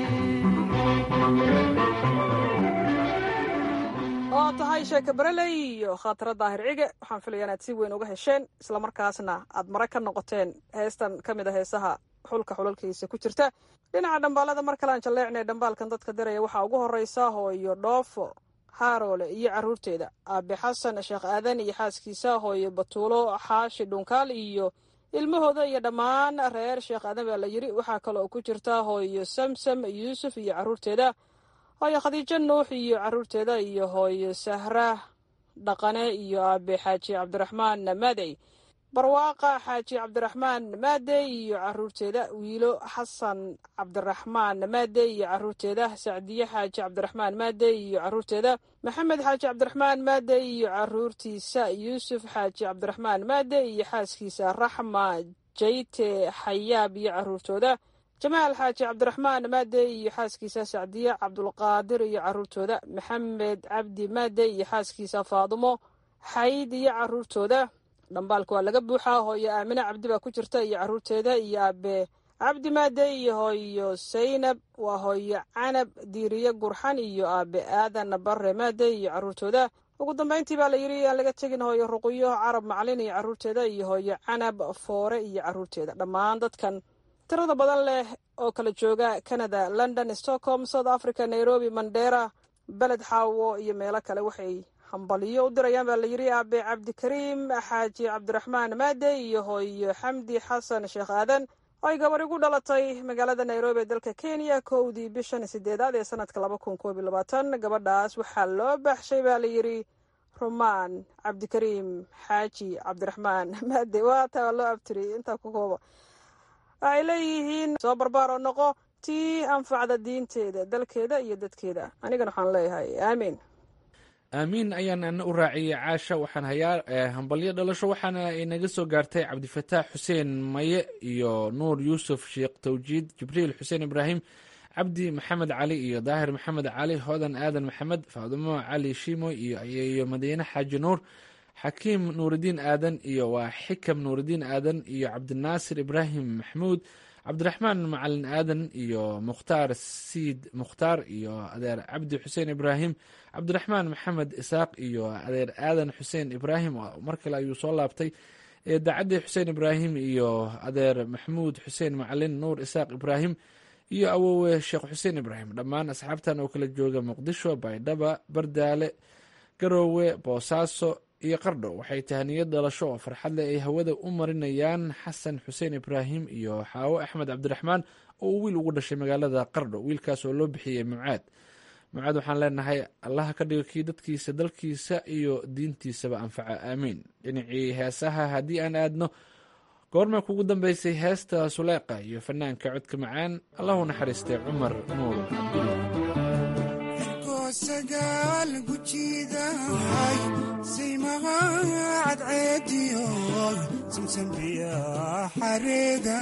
oo tahay sheeke bareley iyo khaatiro daahir cige waxaan filaya inaad si weyn uga hesheen islamarkaasna aad mare ka noqoteen heestan ka mid a heesaha xulka xulalkiisa ku jirta dhinaca dhambaalada mar kalean jalleecnay dhambaalkan dadka diraya waxaa ugu horeysa hooyo dhoofo haaroole iyo caruurteeda aabe xasan sheekh aadan iyo xaaskiisa hooyo batuulo xaashi dhunkaal iyo ilmahooda iyo dhammaan reer sheekh aadan baa la yiri waxaa kaloo ku jirta hooyo samsam yuusuf iyo caruurteeda hooyo khadiijo nuux iyo caruurteeda iyo hooyo sahra dhaqane iyo aabe xaaji cabdiraxmaan maadey barwaaqa xaaji cabdiraxmaan maadey iyo caruurteeda wiilo xasan cabdiraxmaan maadey iyo caruurteeda sacdiye xaaji cabdiraxmaan maadey iyo caruurteeda maxamed xaaji cabdiraxmaan maadey iyo caruurtiisa yuusuf xaaji cabdiraxmaan maadey iyo xaaskiisa raxma jayte xayaab iyo caruurtooda jamaal xaaji cabdiraxmaan maadey iyo xaaskiisa sacdiye cabdulqaadir iyo caruurtooda maxamed cabdi maadey iyo xaaskiisa faadumo xayd iyo caruurtooda dhambaalka waa laga buuxaa hooyo aamine cabdi baa ku jirta iyo caruurteeda iyo aabe cabdi maadey iyo hooyo saynab waa hooyo canab diiriye gurxan iyo aabe aadan bare maadey iyo caruurtooda ugu dambeyntii baa la yidhi aan laga tegin hooyo ruqyo carab macalin iyo caruurteeda iyo hooyo canab foore iyo caruurteeda dhammaan dadkan tirada badan leh oo kala jooga canada london stockholm south africa nairobi mandera beled xaawo iyo meelo kale waxay hambaliyo u dirayaan baa la yidhi aabe cabdikariim xaaji cabdiraxmaan maade iyo hooyo xamdi xasan sheekh aadan oo ay gabar igu dhalatay magaalada nairobi ee dalka kenya kowdii bishan sideedaad ee sanadka laba kun koob iyo labaatan gabadhaas waxaa loo baxshay baa la yidhi rumaan cabdikariim xaaji cabdiraxmaan maade waata waa loo abtiri intaa ku kooba waxay leeyihiin soo barbaar oo noqo tii anfacda diinteeda dalkeeda iyo dadkeeda anigana waxaan leeyahay aamiin aamiin ayaan ana u raaciyey caasha waxaan hayaa hambalyo dhalasho waxaana inaga soo gaartay cabdifataax xuseen maye iyo nuur yuusuf sheekh tawjiid jibriil xuseen ibraahim cabdi maxamed cali iyo daahir maxamed cali hodan aadan maxamed faadumo cali shimo iyo madiine xaaji nuur xakiim nuuridiin aadan iyo waa xikam nuuridiin aadan iyo cabdinaasir ibraahim maxmuud cabdiraxmaan macalin aadan iyo mukhtaar siid mukhtaar iyo adeer cabdi xuseen ibraahim cabdiraxmaan maxamed isaaq iyo adeer aadan xuseen ibraahim mar kale ayuu soo laabtay daacaddi xuseen ibraahim iyo adeer maxmuud xuseen macalin nuur isaaq ibraahim iyo awowe sheekh xuseen ibraahim dhammaan asxaabtan oo kala jooga muqdisho baydhaba bardaale garoowe boosaaso iyo qardho waxay tahaniyad dhalasho oo farxad leh ay hawada u marinayaan xasan xuseen ibraahim iyo xaawo axmed cabdiraxmaan oo uu wiil ugu dhashay magaalada qardho wiilkaas oo loo bixiyey mucaad mucaad waxaan leenahay allaha ka dhigo kii dadkiisa dalkiisa iyo diintiisaba anfaca aamiin dhinacii heesaha haddii aan aadno goorma kugu dambeysay heesta suleeqa iyo fanaanka codka macaan allahu naxariistay cumar nuur sagaal gujiidahay saymaha cadceediyo samsambiya xareeda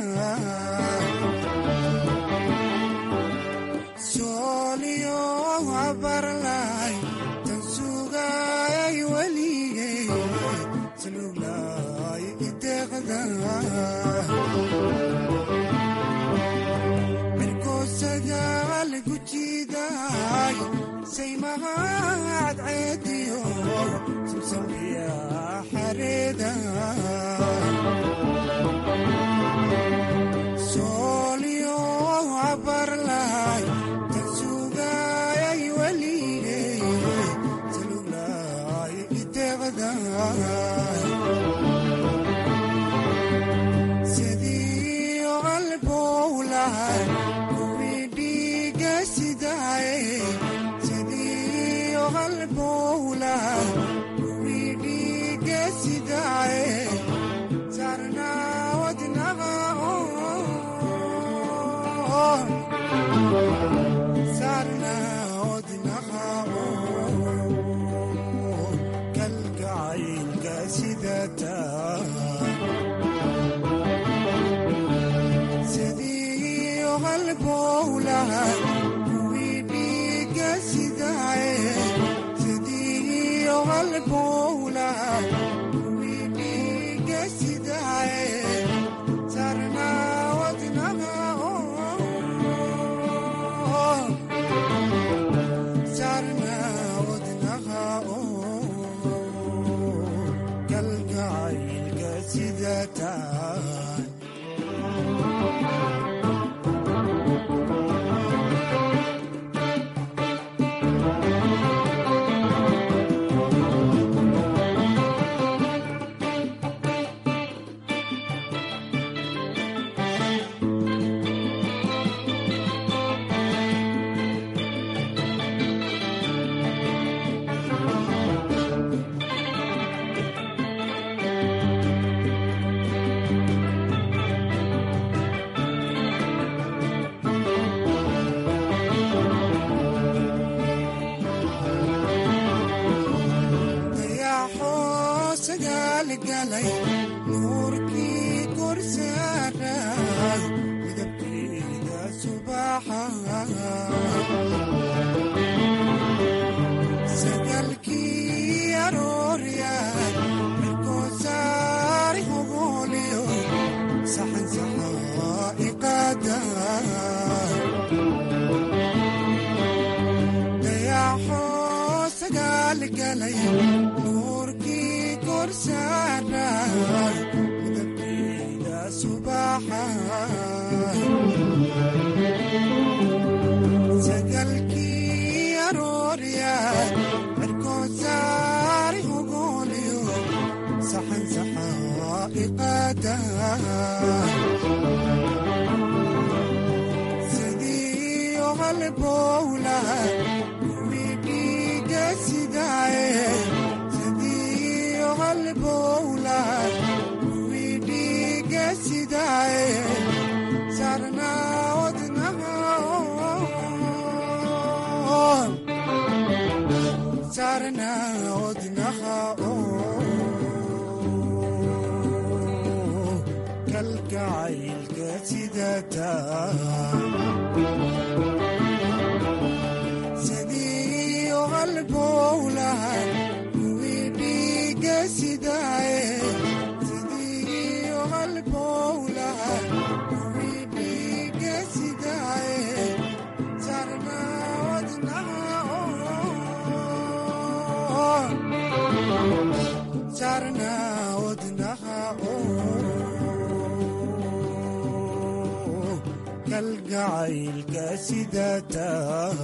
sooliyo abarlay tan sugay weligay saluglay ideeqda mirko sagaal gujiidahay saymaha cadceediyo samsambiya xareeda sooliyo abarlay tan sugay weligay saluglay ideeqda sidii qalbowlahay kuwii dhiiga sidaay sidii qalbowlahay kuwii dhiiga sidaay sarnaa wadnaqa sarnaa wadnaqa kalgacaylka sidataa sidii qalbowlahay kuwii dhiiga sidaay sidii qalbowlahay kuwii dhiiga sidaay sarnaa wadnaqa sarnaa wadnaqa kalgacaylka sidataa dayaxoo sagaalgalay nuurkii korsaaray midabkeeda subaxa sagalkii arooryaay mirkoo saari hogooliyo saxan saxaa iqaada dayaxoo sagaalgalay nuurkii korsaaray midabkeeda subaxa sagalkii arooryaay mirkoo saari sidaaye sidiyo halbowla kuwii dhiiga sidaaye sarnaa wadnaha sarnaa wadnaha kalgacaylka sidataa sidiyo halbowlahan kuwii dhiiga sidaaye sidiyo halbowlahan kuwii dhiiga sidaaye sarnaa wadnaha sarnaa wadnaha kalgacaylka sidataan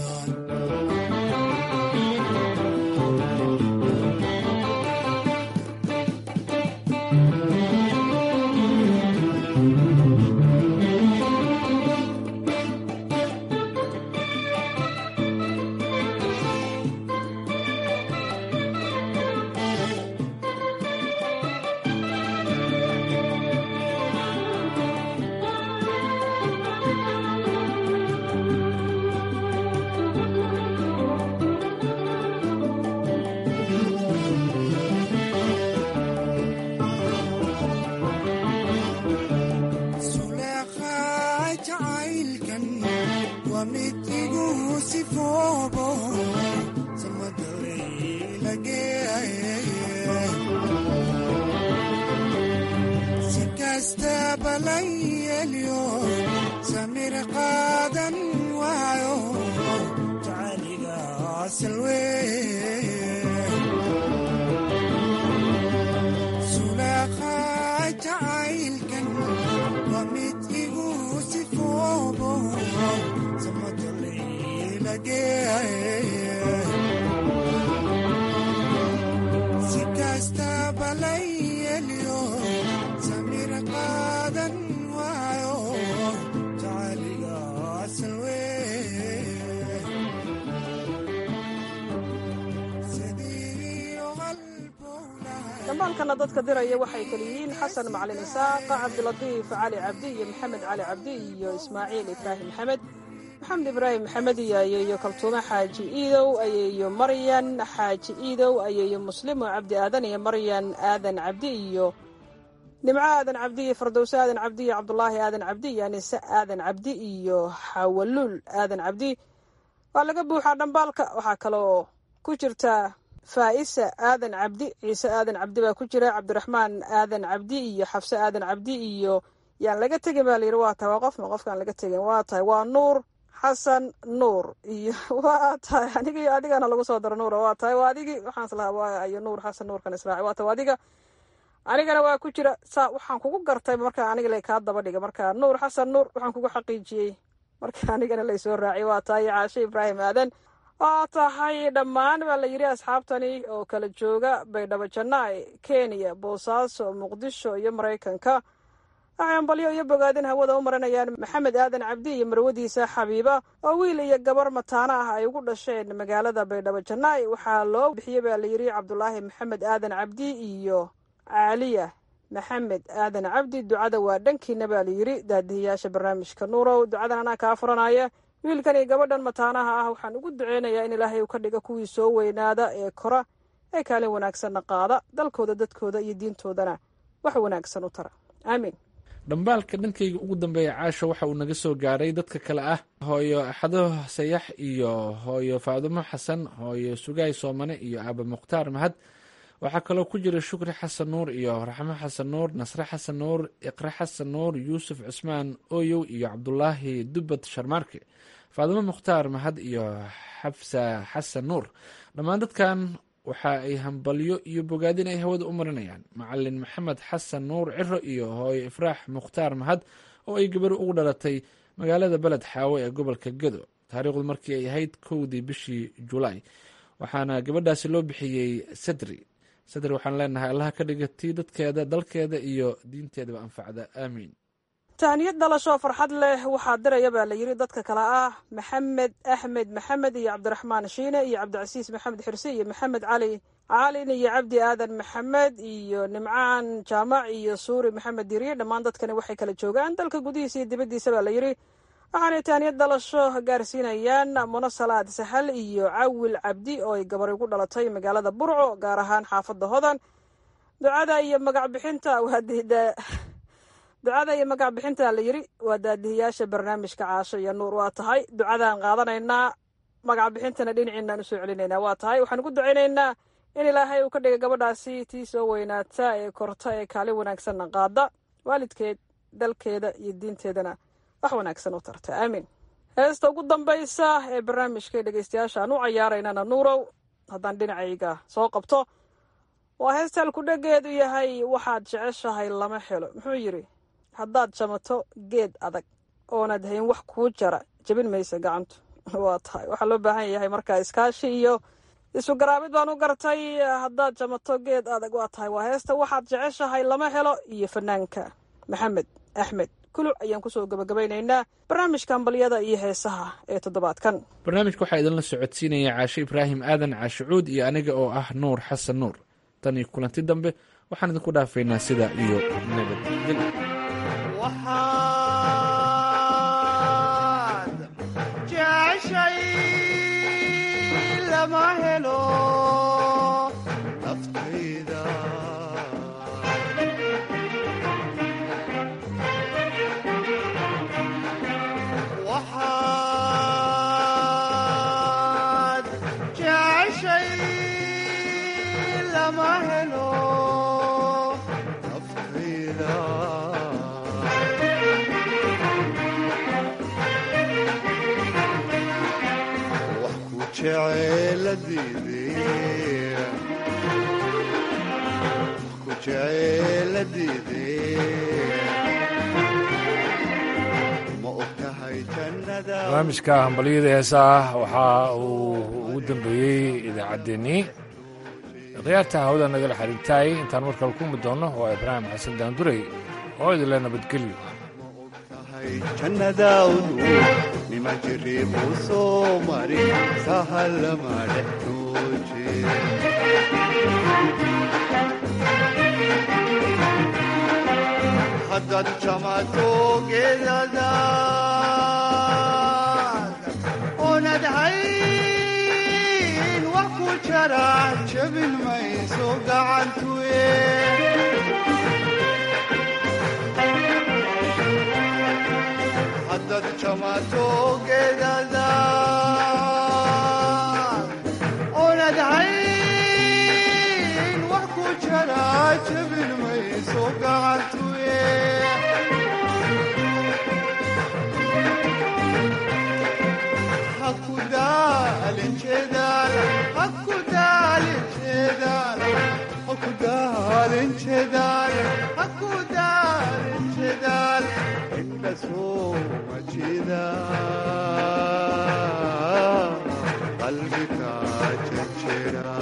suleekhaa jacaylkan waa mid igu sifoobo samadalaylagee si kastaba la yeelyo samir qaadan waayo jacayliga salwee suleekhaa jacaylkan waa mid igu sifoobo samadalaylagee si kastaba la yeelyo samir qaadan waayo jacayliga salwee dambaalkana dadka diraya waxay kala yihiin xasan macalin isaaq cabdilatiif cali cabdi iyo maxamed cali cabdi iyo ismaaciil ibraahim maxamed maxamed ibraahim maxamed iyo ayeeyo kaltuume xaaji iidow ayeeyo maryan xaaji iidow ayeeyo muslimo cabdi aadan iyo maryan aadan cabdi iyo nimco aadan cabdi iyo fardowse aadan cabdi iyo cabdulaahi aadan cabdi iyo anise aadan cabdi iyo xawaluul aadan cabdi waa laga buuxaa dhambaalka waxaa kaloo ku jirta faa'isa aadan cabdi ciise aadan cabdi baa ku jira cabdiraxmaan aadan cabdi iyo xafse aadan cabdi iyo yaan laga tegin baa layidhi waa tahay waa qofna qofkaan laga tegin waa tahay waa nuur xasan nuur iyo waa tahay aniga iyo adigana lagu soo daro nuura waa tahay waa adigii waxaan islahaa waa iyo nuur xasan nuurkan israaci waa tahay waa adiga anigana waa ku jira saa waxaan kugu gartay marka aniga lay kaa daba dhiga marka nuur xasan nuur waxaan kugu xaqiijiyey marka anigana laysoo raaciyay waa tahay caashe ibraahim aadan waa tahay dhammaan baa la yidhi asxaabtani oo kala jooga baydhabo jannaay kenya boosaaso muqdisho iyo maraykanka waxay ambalyo iyo bogaadin hawada u marinayaan maxamed aadan cabdi iyo marwadiisa xabiiba oo wiil iyo gabar mataano ah ay ugu dhasheen magaalada baydhabo jannaay waxaa loo bixiyey baa layidhi cabdulaahi maxamed aadan cabdi iyo caaliya maxamed aadan cabdi ducada waa dhankiina baa layidhi daadihiyaasha barnaamijka nuurow ducadan anaa kaa furanaya wiilkan iyo gabadhan mataanaha ah waxaan ugu duceynayaa in ilaahay uu ka dhiga kuwii soo weynaada ee kora ee kaalin wanaagsanna qaada dalkooda dadkooda iyo diintoodana wax wanaagsan u tara aamiin dhambaalka dhankayga ugu dambeeya caasha waxa uu naga soo gaaray dadka kale ah hooyo axado sayax iyo hooyo faadumo xasan hooyo sugaay soomane iyo aaba mukhtaar mahad waxaa kaloo ku jira shukri xasan nuur iyo raxmo xasan nuur nasre xasan nuur iqre xasan nuur yuusuf cusmaan ooyow iyo cabdulaahi dubad sharmaarke faadimo mukhtaar mahad iyo xafsa xasan nuur dhammaan dadkan waxa ay hambalyo iyo bogaadin ay hawada u marinayaan macalin maxamed xasan nuur ciro iyo hooyo ifraax mukhtaar mahad oo ay gabar ugu dhalatay magaalada beled xaawo ee gobolka gedo taariikhdu markii ay ahayd kowdii bishii julaay waxaana gabadhaasi loo bixiyey sadri sadri waxaan leenahay allaha ka dhiga tii dadkeeda dalkeeda iyo diinteedaba anfacda aamiin tahniyad dhalasho farxad leh waxaa diraya baa la yidhi dadka kale ah maxamed axmed maxamed iyo cabdiraxmaan shiine iyo cabdicasiis maxamed xirse iyo maxamed cali caalin iyo cabdi aadan maxamed iyo nimcaan jaamac iyo suuri maxamed diriye dhammaan dadkani waxay kala joogaan dalka gudihiisa iyo dibaddiisa baa la yidhi waxaanay tahniyad dhalasho gaarsiinayaan munasalaad sahal iyo cawil cabdi oo ay gabar ugu dhalatay magaalada burco gaar ahaan xaafadda hodan ducada iyo magac bixinta waa ducada iyo magac bixinta la yidhi waa daadihiyaasha barnaamijka caasho iyo nuur waa tahay ducadaan qaadanaynaa magac bixintana dhinaciinaan usoo celinaynaa waa tahay waxaan ugu ducaynaynaa in ilaahay uu ka dhigay gabadhaasi tii soo weynaata ee korta ee kaalin wanaagsanna qaada waalidkeed dalkeeda iyo diinteedana wax wanaagsan u tarta aamiin heesta ugu dambaysa ee barnaamijka dhegeystayaasha aan u cayaaraynana nuurow haddaan dhinacayga soo qabto waa heesta alkudhegeedu yahay waxaad jeceshahay lama helo muxuu yidhi haddaad jamato geed adag oonaad hayn wax kuu jara jebin maysa gacantu waa tahay waxaa loo baahan yahay markaa iskaashi iyo isu garaabid baan u gartay haddaad jamato geed adag waa tahay waa heesta waxaad jeceshahay lama helo iyo fanaanka maxamed axmed kuluc ayaan kusoo gabagabaynaynaa barnaamijka ambaliyada iyo heesaha ee toddobaadkan barnaamijka waxaa idinla socodsiinaya caashe ibraahim aadan caashicuud iyo aniga oo ah nuur xasan nuur tan iyo kulanti dambe waxaan idinku dhaafaynaa sida iyo nabadgelyo waxaad jeceshay lama helo naftayda waxaad jeceshay lama helo naftayda wax ku jeceeladiidee wax ku jeceeladiidee ma og tahay jannada barnaamijka hambalyada heesaah waxaa uu ugu dambeeyey idaacaddeenii khiyaarta hawada nagala xiriirtaay intaan markale ku mid doonno waa ibraahim xasan daanduray oo idinle nabadgelyo jannadaawdu nima jiriibuu soo mari sahallama dhex jooje haddaad jamato geedadaad oonad hayn wax ku jara jabin mayso gacantuye haddaad jamato geedadaad oonad hayn wax ku jara jabin mayso gacantuye haku daalin jeedaal haku daalin jeedaal haku daalin jeedaal haku daalin jeedaal inda soo majida qalbiga jejera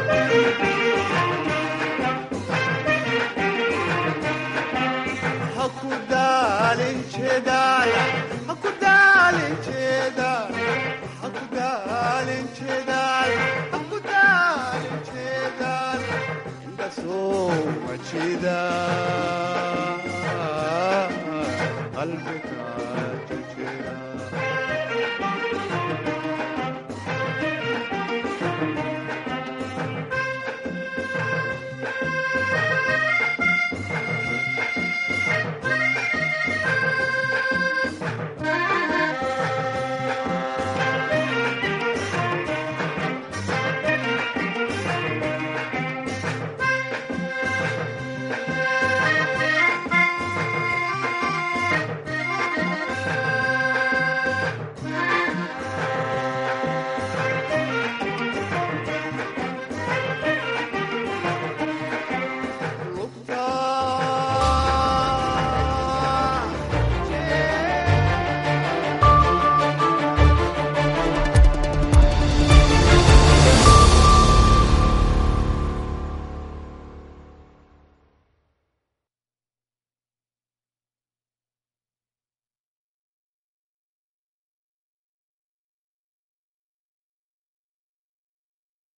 haku daalin jeedaal haku daalin jeedaal haku daalin jeedaal haku daalin jeedaal inda soo majida qalbiga